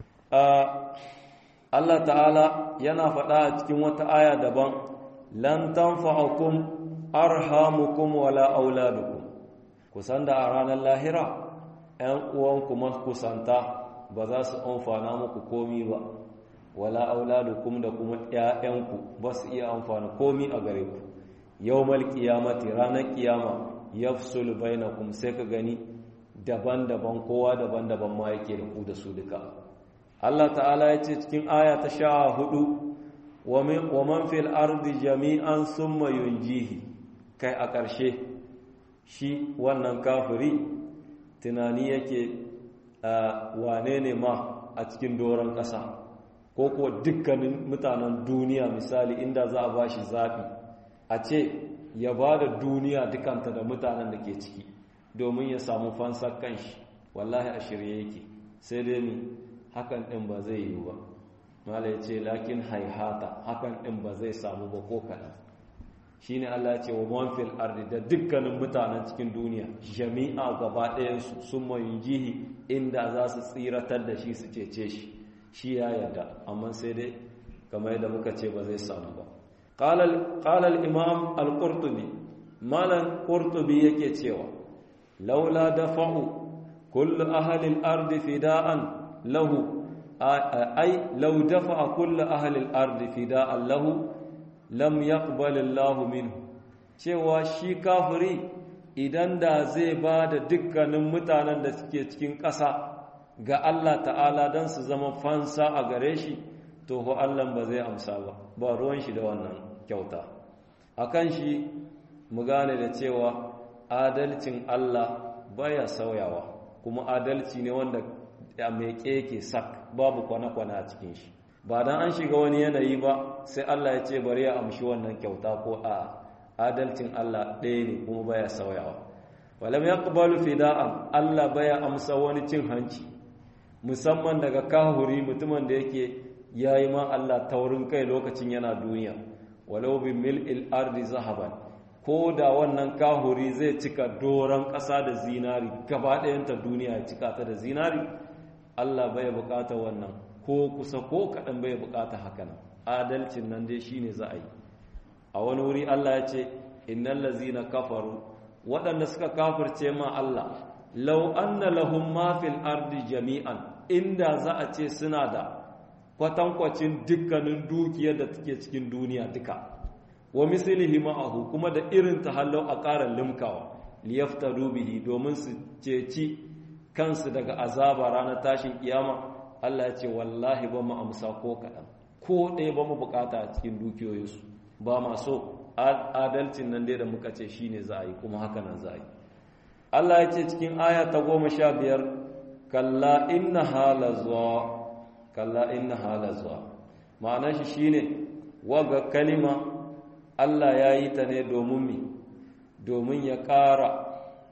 Allah ta'ala yana faɗa a cikin wata aya daban lan tanfa'akum arhamukum wala auladukum kusan da a ranar lahira ‘yan uwanku kusanta ba za su amfana muku komi ba wala auladukum da kuma ‘ya'yanku ba su iya amfana komi a gare ku yau malkiyamati ranar kiyama yafsul bainakum sai ka gani daban-daban kowa daban-daban ma yake da ku da su duka Allah ta'ala ya ce cikin aya ta sha hudu wa man fil ardi jami'an summa yunjihi kai a ƙarshe shi wannan kafiri tunani yake wane ne ma a cikin doron ƙasa ko kuwa dukkanin mutanen duniya misali inda za a ba shi zaɓi a ce ya ba da duniya dukanta da mutanen da ke ciki domin ya samu fansar kanshi wallahi a shirye yake sai dai ni hakan ɗin ba zai yi ba mala ya ce lakin haihata hakan ɗin ba zai samu ba ko kaɗan shi ne Allah ya ce wa manfil ardi da dukkanin mutanen cikin duniya jami'a gaba ɗayansu sun mayu jihi inda za su tsiratar da shi su cece shi shi ya yarda amma sai dai kamar yadda muka ce ba zai samu ba qala al-imam al-qurtubi malan qurtubi yake cewa laula dafa'u kullu ahli al-ardi fida'an lahu ai law dafa kullu ahli al-ard fida'an lahu lam yaqbal Allah minhu cewa shi kafiri idan da zai ba da dukkanin mutanen da suke cikin ƙasa ga Allah ta'ala don su zama fansa a gare shi to ho Allah ba zai amsa ba ba ruwan shi da wannan kyauta akan shi mu gane da cewa adalcin Allah baya sauyawa kuma adalci ne wanda a mai keke sak babu kwana-kwana a cikin shi ba dan an shiga wani yanayi ba sai Allah ya ce bari ya amshi wannan kyauta ko a adalcin Allah ɗaya ne kuma baya sauyawa walam yaqbalu fida'an Allah baya amsa wani cin hanci musamman daga kahuri mutumin da yake yayi ma Allah taurin kai lokacin yana duniya walau bi mil'il ardi zahaban ko da wannan kahuri zai cika doron ƙasa da zinari gaba ɗayanta duniya ya cika ta da zinari Allah bai bukata wannan ko kusa ko kaɗan bai bukata hakan adalcin nan dai shine za a yi a wani wuri Allah ya ce innal lazina kafaru waɗanda suka kafirce ma Allah law anna lahum ma fil ardi jami'an inda za a ce suna da kwatankwacin dukkanin dukiyar da take cikin duniya duka wa mislihi ma'ahu kuma da irin tahallau a ƙara limkawa liyaftaru bihi domin su ceci kansu daga azaba ranar tashin kiyama Allah ya ce wallahi ba mu amsa ko kaɗan ko ɗaya ba mu bukata a cikin dukiyoyinsu ba ma so adalcin nan dai da muka ce shine za a yi kuma haka nan za a yi Allah ya ce cikin aya ta goma sha biyar kalla inna halazwa kalla inna halazwa ma'anar shi shine waga kalima Allah ya yi ta ne domin mi domin ya ƙara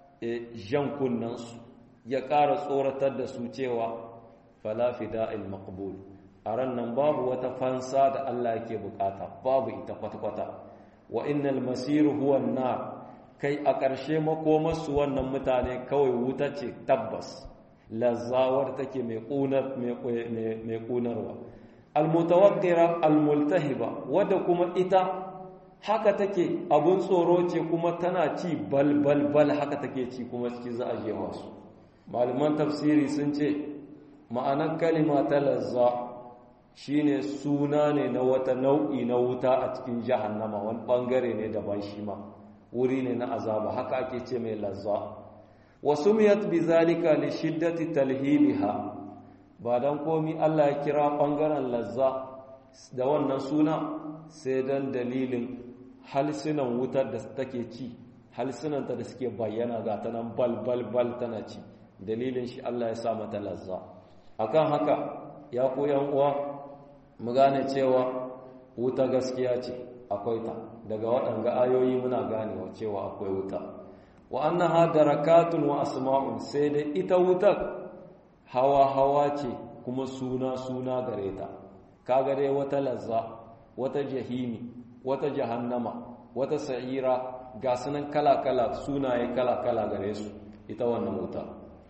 jan kunnansu ya ƙara tsoratar da su cewa fala fida'il maqbul a ran nan babu wata fansa da Allah yake bukata babu ita kwata-kwata wa innal masiru huwa nar kai a ƙarshe makomarsu wannan mutane kawai wuta ce tabbas lazawar take mai ƙunar mai ƙunarwa almutawaqqira almultahiba wadda kuma ita haka take abun tsoro ce kuma tana ci bal bal bal haka take ci kuma ciki za a jefa su malaman tafsiri sun ce ma'anar kalima ta lazza shine suna ne na wata nau'i na wuta a cikin jahannama wani bangare ne daban shi ma wuri ne na azaba haka ake ce mai lazza wasu miyat bi zalika li shiddati talhibiha ba dan komi Allah ya kira bangaren lazza da wannan suna sai dan dalilin halsinan wutar da take ci halsinanta da suke bayyana ga ta nan bal bal bal tana ci dalilin shi Allah ya sa mata lazza akan haka ya ku yan uwa mu gane cewa wuta gaskiya ce akwai ta daga waɗanga ayoyi muna ganewa cewa akwai wuta wa annaha darakatun wa asma'un sai dai ita wutar hawa hawa ce kuma suna suna gare ta kaga dai wata lazza wata jahimi wata jahannama wata sa'ira ga sunan kala kala sunaye kala kala gare su ita wannan wuta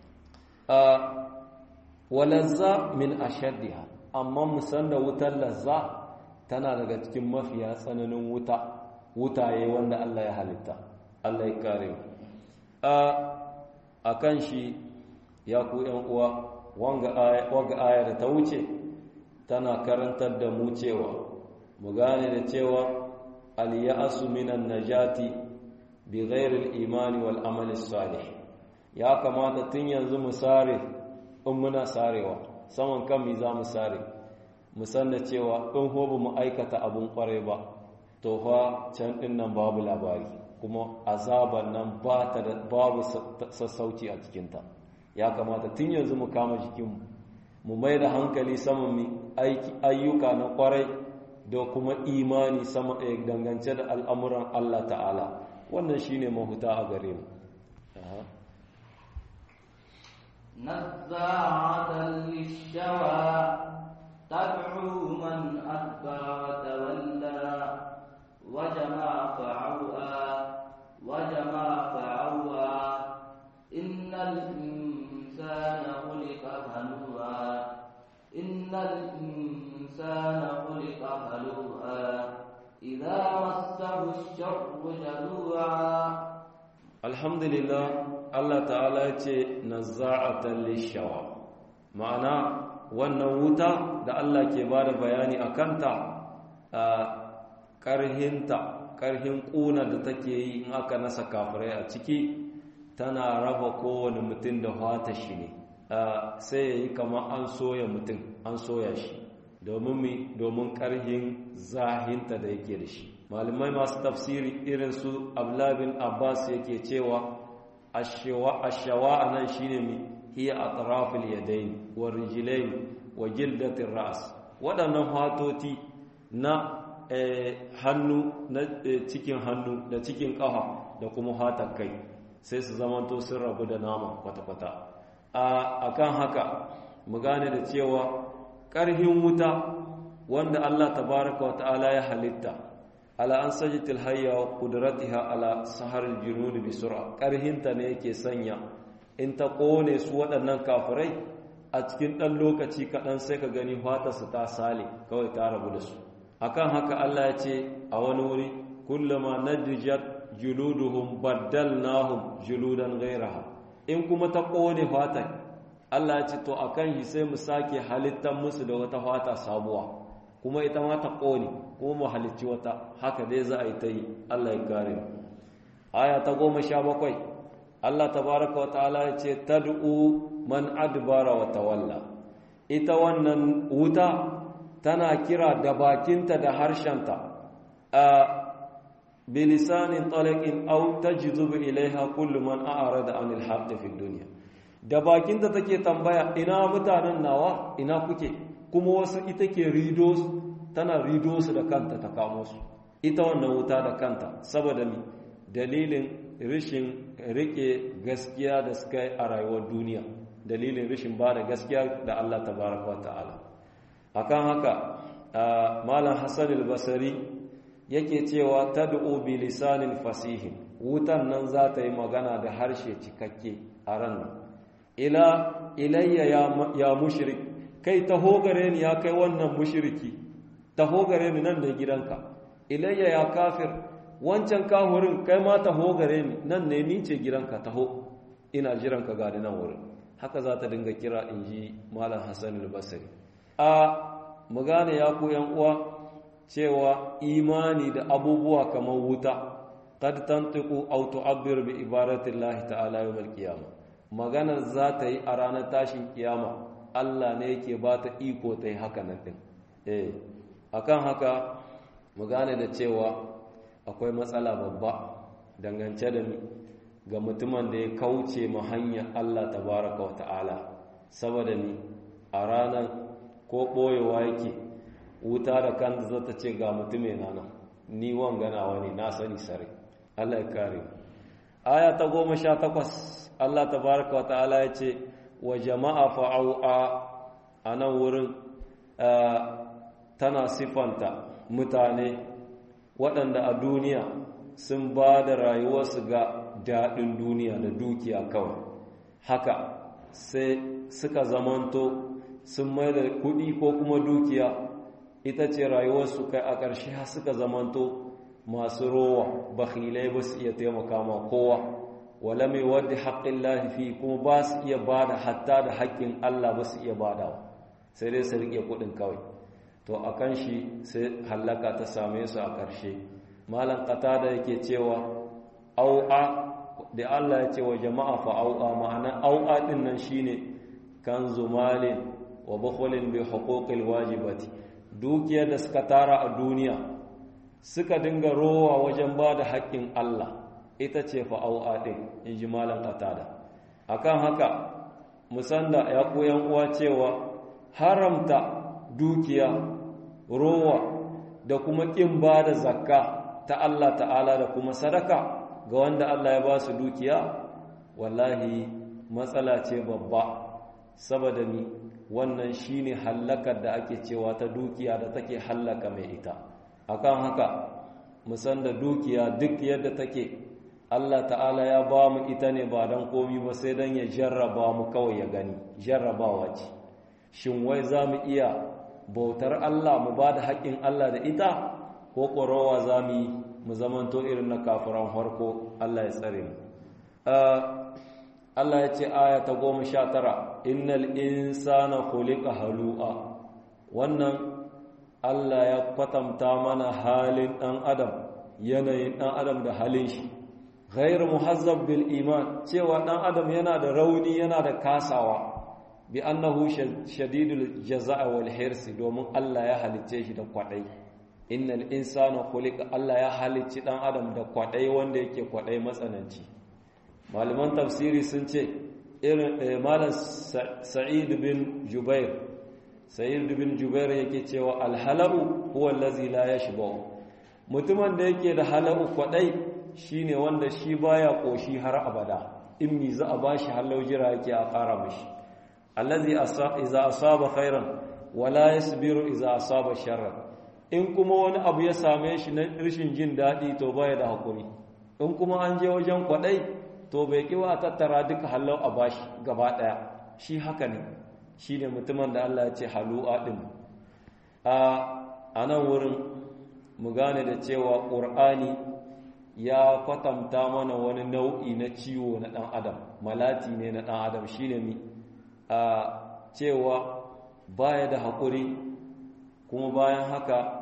wa lazza min ashaddiha amma musan da wutar lazza tana daga cikin mafiya tsananin wuta wutaye wanda Allah ya halitta Allah ya kare mu a kan shi ya ku ‘yan uwa wanga aya da ta wuce tana karantar da mu cewa mu gane da cewa aliyasu minan najati bi ghairil imani wal amali salih ya kamata tun yanzu mu sare in muna sarewa saman kan mi za mu sare mu san da cewa in hoba mu aikata abun kwarai ba to fa can din nan babu labari kuma azaban nan ba ta da babu sassauci a cikinta ya kamata tun yanzu mu kama jikinmu mu mai da hankali saman mi ayyuka na kwarai da kuma imani sama dangance da al'amuran Allah ta'ala wannan shine mahuta a gare mu نزاعة للشوى تدعو من أدبر وتولى وجمع فعوى وجمع فعوى إن الإنسان خلق هلوعا إن الإنسان خلق هلوعا إذا مسه الشر جزوعا الحمد لله Allah ta'ala ya ce nazza'atan lishawa ma'ana wannan wuta da Allah ke ba da bayani a kanta a ƙarhinta ƙarhin ƙuna da take yi in aka nasa kafirai a ciki tana raba kowane mutum da fata shi ne sai ya yi kama an soya mutum an soya shi domin mi domin ƙarhin zahinta da yake da shi malamai masu tafsiri irin su ablabin abbas yake cewa ashawa a nan shi ne mi hiya a tarafil yadain wa rijilain wa gildatin ra'as waɗannan fatoti na hannu na cikin hannu da cikin ƙafa da kuma hatar kai sai su zamanto sun rabu da nama kwata-kwata a kan haka mu gane da cewa ƙarhin wuta wanda Allah tabaraka wa ta'ala ya halitta ala an sajitil hayya wa qudratiha ala sahar al-junud bi sur'a ƙarhinta ne yake sanya in ta kone su waɗannan kafirai a cikin ɗan lokaci kaɗan sai ka gani su ta sale kawai ta rabu da su akan haka Allah ya ce a wani wuri kullama nadijat juluduhum baddalnahum juludan ghayraha in kuma ta kone fatan Allah ya ce to akan shi sai mu sake halittar musu da wata fata sabuwa kuma ita ma ta kone kuma mu halicci wata haka dai za a yi ta yi Allah ya kare aya ta goma sha bakwai Allah tabaraka wa ta'ala ya ce tad'u man adbara wa tawalla ita wannan wuta tana kira da bakinta da harshenta a bilisanin talakin au tajzubu ilaiha kullu man a'rada anil haqqi fid dunya da bakinta take tambaya ina mutanen nawa ina kuke kuma wasu ita ke rido tana rido su da kanta ta kamo su ita wannan wuta da kanta saboda mi dalilin rishin rike gaskiya da suka yi a rayuwar duniya dalilin rishin ba da gaskiya da Allah tabaraka wa ta'ala akan haka malam hassan al-basri yake cewa tad'u bi lisanin fasihin wutan nan za ta yi magana da harshe cikakke a ran nan ila ilayya ya, ya mushrik kai taho gare ni ya kai wannan mushriki taho gare ni nan ne gidanka ilayya ya kafir wancan kahurin kai ma taho gare ni nan ne ni ce gidanka taho ina jiranka ga nan wurin haka za ta dinga kira inji malam hassan al-basri a mu gane ya ku yan uwa cewa imani da abubuwa kamar wuta qad tantiqu aw tu'abbir bi ibaratillahi ta'ala yawm al-qiyamah maganar za ta yi a ranar tashin kiyama Allah ne yake ba ta iko ta yi haka nan din eh akan haka mu gane da cewa akwai matsala babba dangance da mi ga mutumin da ya kauce ma hanyar Allah tabaraka wa ta'ala saboda ni a ranar ko ɓoyewa yake wuta da kanta zata ce ga mutume na nan ni wanganawa ne na sani sare Allah ya kare aya ta goma sha takwas Allah tabaraka wa ta'ala ya ce wa jama'a fa'au'a a nan wurin tana sifanta mutane waɗanda a duniya sun ba da rayuwarsu ga daɗin duniya da dukiya kawai haka sai suka zamanto sun mai da kuɗi ko kuma dukiya ita ce rayuwarsu kai a ƙarshe har suka zamanto masu rowa bakhilai ba su iya taimaka ma kowa wala mai wadda haƙƙin lahifi kuma ba su iya ba da hatta da haƙƙin Allah ba su iya badawa sai dai su riƙe kuɗin kawai to a kan shi sai hallaka ta same su a ƙarshe malam ƙata da yake cewa au'a da Allah ya ce wa jama'a fa au'a ma'ana au'a ɗin nan shine kan zumalin wa bukhulin bi huquqil wajibati dukiyar da suka tara a duniya suka dinga rowa wajen ba da haƙƙin Allah ita ce fa'au'a ɗin in ji malam ƙatada akan haka musanda ya koyan uwa cewa haramta dukiya rowa da kuma ƙin ba da zakka ta Allah ta'ala da kuma sadaka ga wanda Allah ya ba su dukiya wallahi matsala ce babba saboda ni wannan shine hallakar da ake cewa ta dukiya da take hallaka mai ita akan haka musan da dukiya duk yadda take Allah ta'ala ya ba mu ita ne ba don komi ba sai don ya jarraba mu kawai ya gani jarrabawa ce shin wai za mu iya bautar Allah mu ba da haƙƙin Allah da ita ko ƙorowa za mu yi mu zamanto irin na kafiran harko Allah ya tsare mu Allah ya ce aya ta goma sha tara innal insana khuliqa halu'a wannan Allah ya kwatanta mana halin ɗan adam yanayin ɗan adam da halin shi ghair muhazzab bil iman cewa ɗan adam yana da rauni yana da kasawa bi annahu shadidul jaza'a wal hirsi domin Allah ya halicce shi da kwadai innal insana khuliqa Allah ya halicci ɗan adam da kwadai wanda yake kwadai matsananci malaman tafsiri sun ce irin malam sa'id bin jubair sa'id bin jubair yake cewa alhalau huwa allazi la yashba mutumin da yake da halau kwadai shine wanda shi baya koshi har abada in mi za a bashi halau jira yake a fara mishi allazi iza asaba khairan wala yasbiru iza asaba sharran in kuma wani abu ya same shi na rashin jin dadi to baya da hakuri in kuma an je wajen kwadai to bai kiwa a tattara duka halau a bashi gaba daya shi haka ne shi ne mutumin da Allah ya ce halu'a ɗin a nan wurin mu gane da cewa ƙur'ani ya kwatanta mana wani nau'i na ciwo na ɗan adam malati ne na ɗan adam shi ne mi a cewa baya da haƙuri kuma bayan haka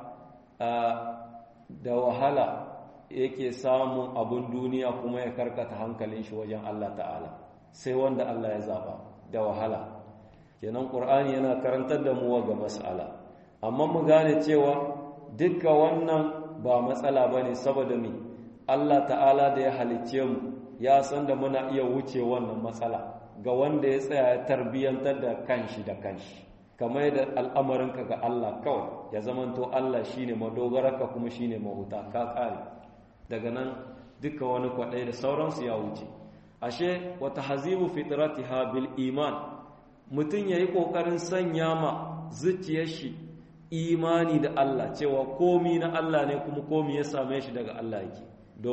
da wahala yake samun abin duniya kuma ya karkata hankalin shi wajen Allah ta'ala sai wanda Allah ya zaba da wahala kenan ƙur'ani yana karantar da mu ga mas'ala amma mu gane cewa dukka wannan ba matsala ba ne saboda mi Allah ta'ala da ya halicce mu ya san da muna iya wuce wannan matsala ga wanda ya tsaya ya tarbiyyantar da kanshi da kanshi kamar da al'amarinka ga Allah kawai ya zamanto Allah shine madogararka kuma shine mahuta ka kare daga nan duka wani kwaɗai da sauransu ya wuce ashe wata hazibu fitratiha bil iman mutum ya yi ƙoƙarin sanya ma zuciyar shi imani da Allah cewa komi na Allah ne kuma komi ya same shi daga Allah yake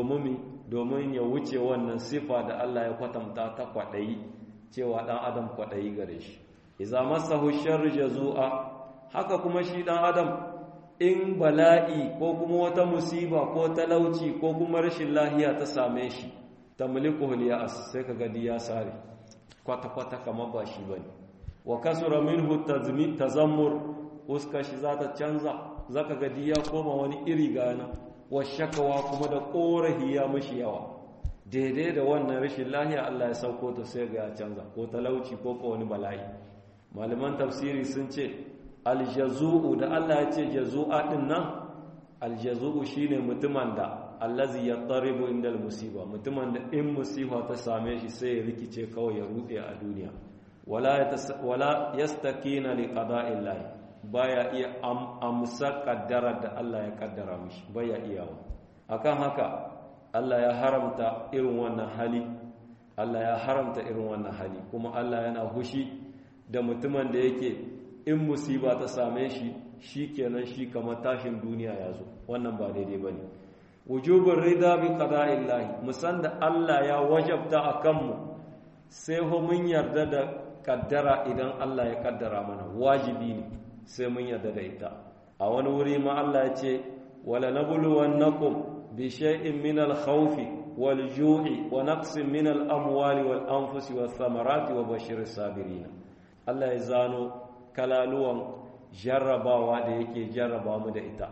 domin ya wuce wannan sifa da Allah ya kwatanta ta kwaɗayi cewa ɗan adam kwaɗayi gare shi iza masahu sharri jazu'a haka kuma shi ɗan adam in bala'i ko kuma wata musiba ko talauci ko kuma rashin lahiya ta same shi tamliku ya'as sai ka gadi ya sare kwata-kwata kamar ba shi bane wa kasura minhu tazammur uska shi za ta canza zaka gadi ya koma wani iri gana wa shakawa kuma da korahi ya mishi yawa daidai da wannan rashin lahiya Allah ya sauko ta sai ga ya canza ko talauci ko ko wani bala'i malaman tafsiri sun ce aljazu'u da Allah ya ce jazu'a din nan aljazu'u shine mutumin da allazi yattaribu indal musiba mutumin da in musiba ta same shi sai ya rikice kawai ya rude a duniya wala wala yastakina li qada'illahi baya iya amsa kaddara da Allah ya kaddara mishi baya iyawa akan haka Allah ya haramta irin wannan hali Allah ya haramta irin wannan hali kuma Allah yana hushi da mutumin da yake in musiba ta same shi shikenan shi kamar tashin duniya ya zo wannan ba daidai bane wujubin rida bi qada'illahi musan da Allah ya wajabta akan mu sai ho mun yarda da kaddara idan Allah ya kaddara mana wajibi ne sai mun yarda da ita a wani wuri ma Allah ya ce wala nabluwannakum bi shay'in min al-khawfi wal ju'i wa naqsin min al-amwali wal anfusi wath thamarati wa bashiris sabirin Allah ya zano kalaluwan jarrabawa da yake jarraba mu da ita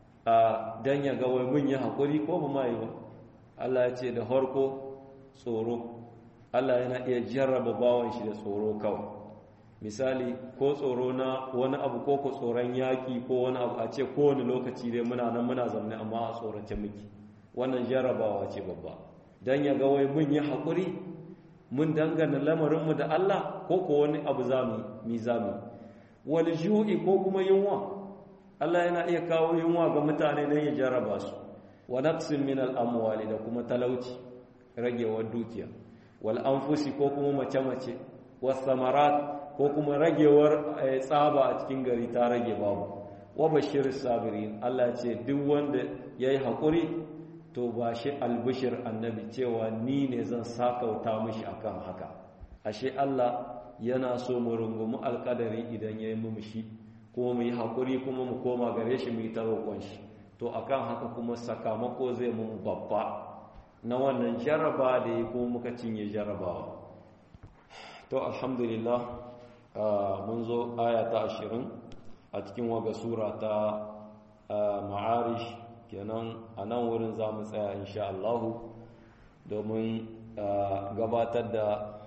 a dan ya ga wai mun yi hakuri ko ba mai ba Allah ya ce da harko tsoro Allah yana iya jarraba bawan shi da tsoro kawai misali ko tsoro na wani abu ko ko tsoron yaƙi ko wani abu a ce kowane lokaci dai muna nan muna zaune amma a tsorace miki wannan jarrabawa ce babba dan ya ga wai mun yi haƙuri mun dangana lamarinmu da Allah ko ko wani abu zamu mi zamu wal ju'i ko kuma yunwa Allah yana iya kawo yunwa ga mutane dan ya jarraba su wa naqsin min al amwali da kuma talauci ragewar dukiya wal anfusi ko kuma mace-mace was samarat ko kuma ragewar tsaba a cikin gari ta rage babu wa bashir sabirin Allah ce duk wanda yayi hakuri to ba shi albishir annabi cewa ni ne zan sakauta mishi akan haka ashe Allah yana so mu rungumi alkadari idan yayi mu mishi kuma mu yi hakuri kuma mu koma gare shi mu yi ta roƙon shi to akan haka kuma sakamako zai mu babba na wannan jarraba da ya kuma muka cinye jarrabawa to alhamdulillah mun zo aya ta ashirin a cikin waga sura ta ma'arish kenan a nan wurin za mu tsaya insha Allahu domin gabatar da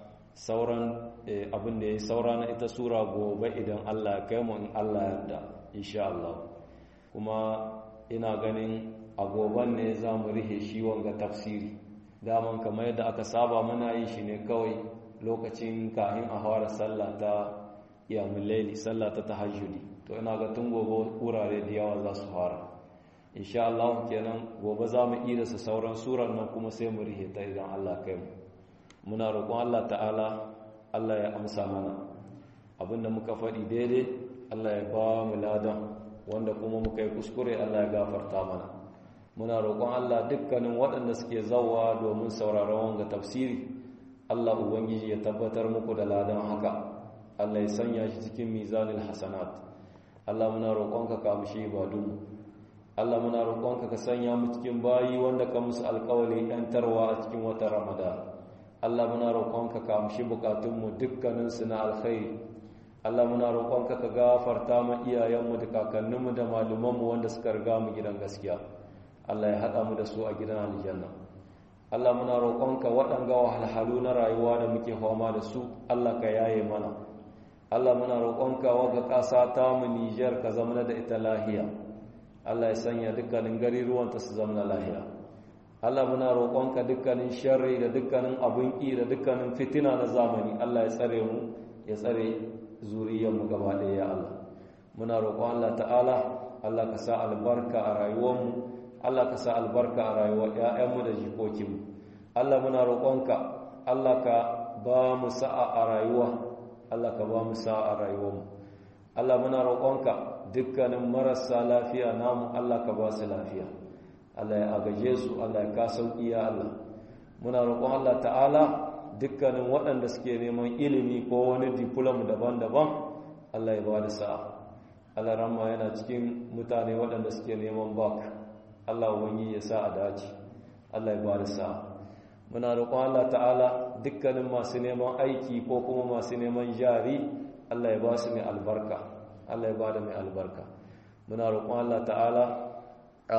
sauran abin da ya saura na ita sura gobe idan Allah ya kai mu in Allah yarda insha Allah kuma ina ganin a goban ne za mu rihe shi wanga tafsiri daman kamar yadda aka saba muna yi shi ne kawai lokacin kahin a fara sallah ta iyamun laili sallah ta tahajjudi to ina ga tun gobe wurare da yawa za su fara insha Allah kenan gobe za mu iya su sauran surar nan kuma sai mu rihe ta idan Allah kai mu muna roƙon Allah ta'ala Allah ya amsa mana abinda muka faɗi daidai Allah ya ba mu ladan wanda kuma muka yi kuskure Allah ya gafarta mana muna roƙon Allah dukkanin waɗanda suke zawa domin sauraron wanga tafsiri Allah ubangiji ya tabbatar muku da ladan haka Allah ya sanya shi cikin mizanil hasanat Allah muna roƙonka ka amshi ibadunmu Allah muna roƙonka ka sanya mu cikin bayi wanda ka musu alƙawari yantarwa a cikin watan Ramadan Allah muna roƙonka ka amshi bukatunmu dukkanin su na alkhairi Allah muna roƙonka ka gafarta ma iyayenmu da kakanninmu da malumanmu wanda suka riga mu gidan gaskiya Allah ya haɗa mu da su a gidan aljanna Allah muna roƙonka waɗanga wahalhalu na rayuwa da muke fama da su Allah ka yaye mana Allah muna roƙonka waga ƙasa ta mu Niger ka zama da ita lahiya Allah ya sanya dukkanin gariruwanta su zama lahiya Allah muna roƙonka dukkanin sharri da dukkanin abun ƙi da dukkanin fitina na zamani Allah ya tsare mu ya tsare zuriyarmu gaba ɗaya ya Allah muna roƙon Allah ta'ala Allah ka sa albarka a rayuwarmu Allah ka sa albarka a rayuwar ‘ya'yanmu da jikokinmu. Allah muna roƙonka, Allah ka ba mu sa'a a rayuwa, Allah ka ba mu sa'a a rayuwarmu. Allah muna roƙonka dukkanin marasa lafiya namu Allah ka ba su lafiya. Allah ya agaje su, Allah ya ka sauƙi ya Allah. Muna roƙon Allah ta'ala dukkanin waɗanda suke neman ilimi ko wani diplom daban-daban, Allah ya ba da sa'a. Allah ramma yana cikin mutane waɗanda suke neman bak. Allah wani ya sa a dace Allah ya bada sa muna roƙon Allah ta'ala dukkanin masu neman aiki ko kuma masu neman jari Allah ya ba su mai albarka Allah ya bada mai albarka muna roƙon Allah ta'ala a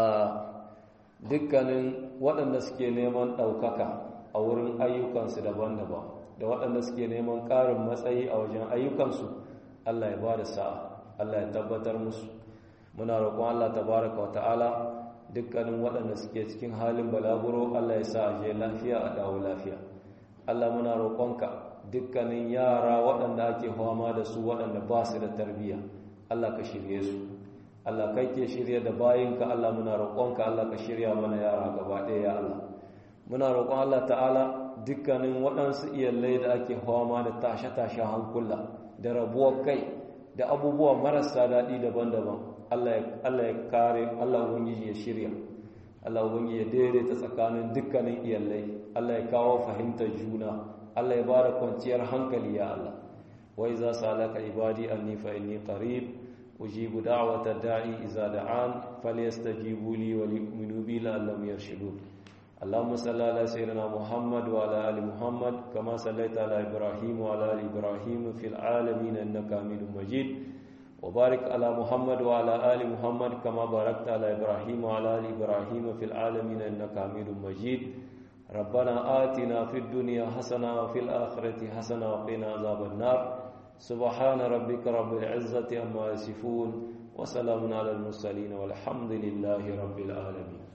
dukkanin waɗanda suke neman ɗaukaka a wurin ayyukansu daban-daban da waɗanda suke neman ƙarin matsayi a wajen ayyukansu Allah ya bada sa'a Allah ya tabbatar musu muna roƙon Allah tabaraka wa ta'ala dukkanin waɗanda suke cikin halin balaguro Allah ya sa a je lafiya a dawo lafiya Allah muna roƙonka dukkanin yara waɗanda ake fama da su waɗanda ba su da tarbiyya Allah ka shirye su Allah kai ke shirye da bayinka Allah muna roƙonka Allah ka shirya mana yara gaba ɗaya ya Allah muna roƙon Allah ta'ala dukkanin waɗansu iyalai da ake fama da tashe-tashe hankula da rabuwar kai da abubuwa marasa daɗi daban-daban Allah ya kare Allah ubangiji ya shirya Allah ubangiji ya daidaita tsakanin dukkanin iyalai Allah ya kawo fahimtar juna Allah ya bada kwanciyar hankali ya Allah wa iza salaka ibadi anni fa inni qarib ujibu da'wata da'i iza da'an falyastajibu li wa liyu'minu bi la'allahum yarshudun اللهم صل على سيدنا محمد وعلى ال محمد كما صليت على ابراهيم وعلى ال ابراهيم في العالمين انك حميد مجيد وبارك على محمد وعلى آل محمد كما باركت على إبراهيم وعلى آل إبراهيم في العالمين إنك حميد مجيد ربنا آتنا في الدنيا حسنة وفي الآخرة حسنة وقنا عذاب النار سبحان ربك رب العزة عما يصفون وسلام على المرسلين والحمد لله رب العالمين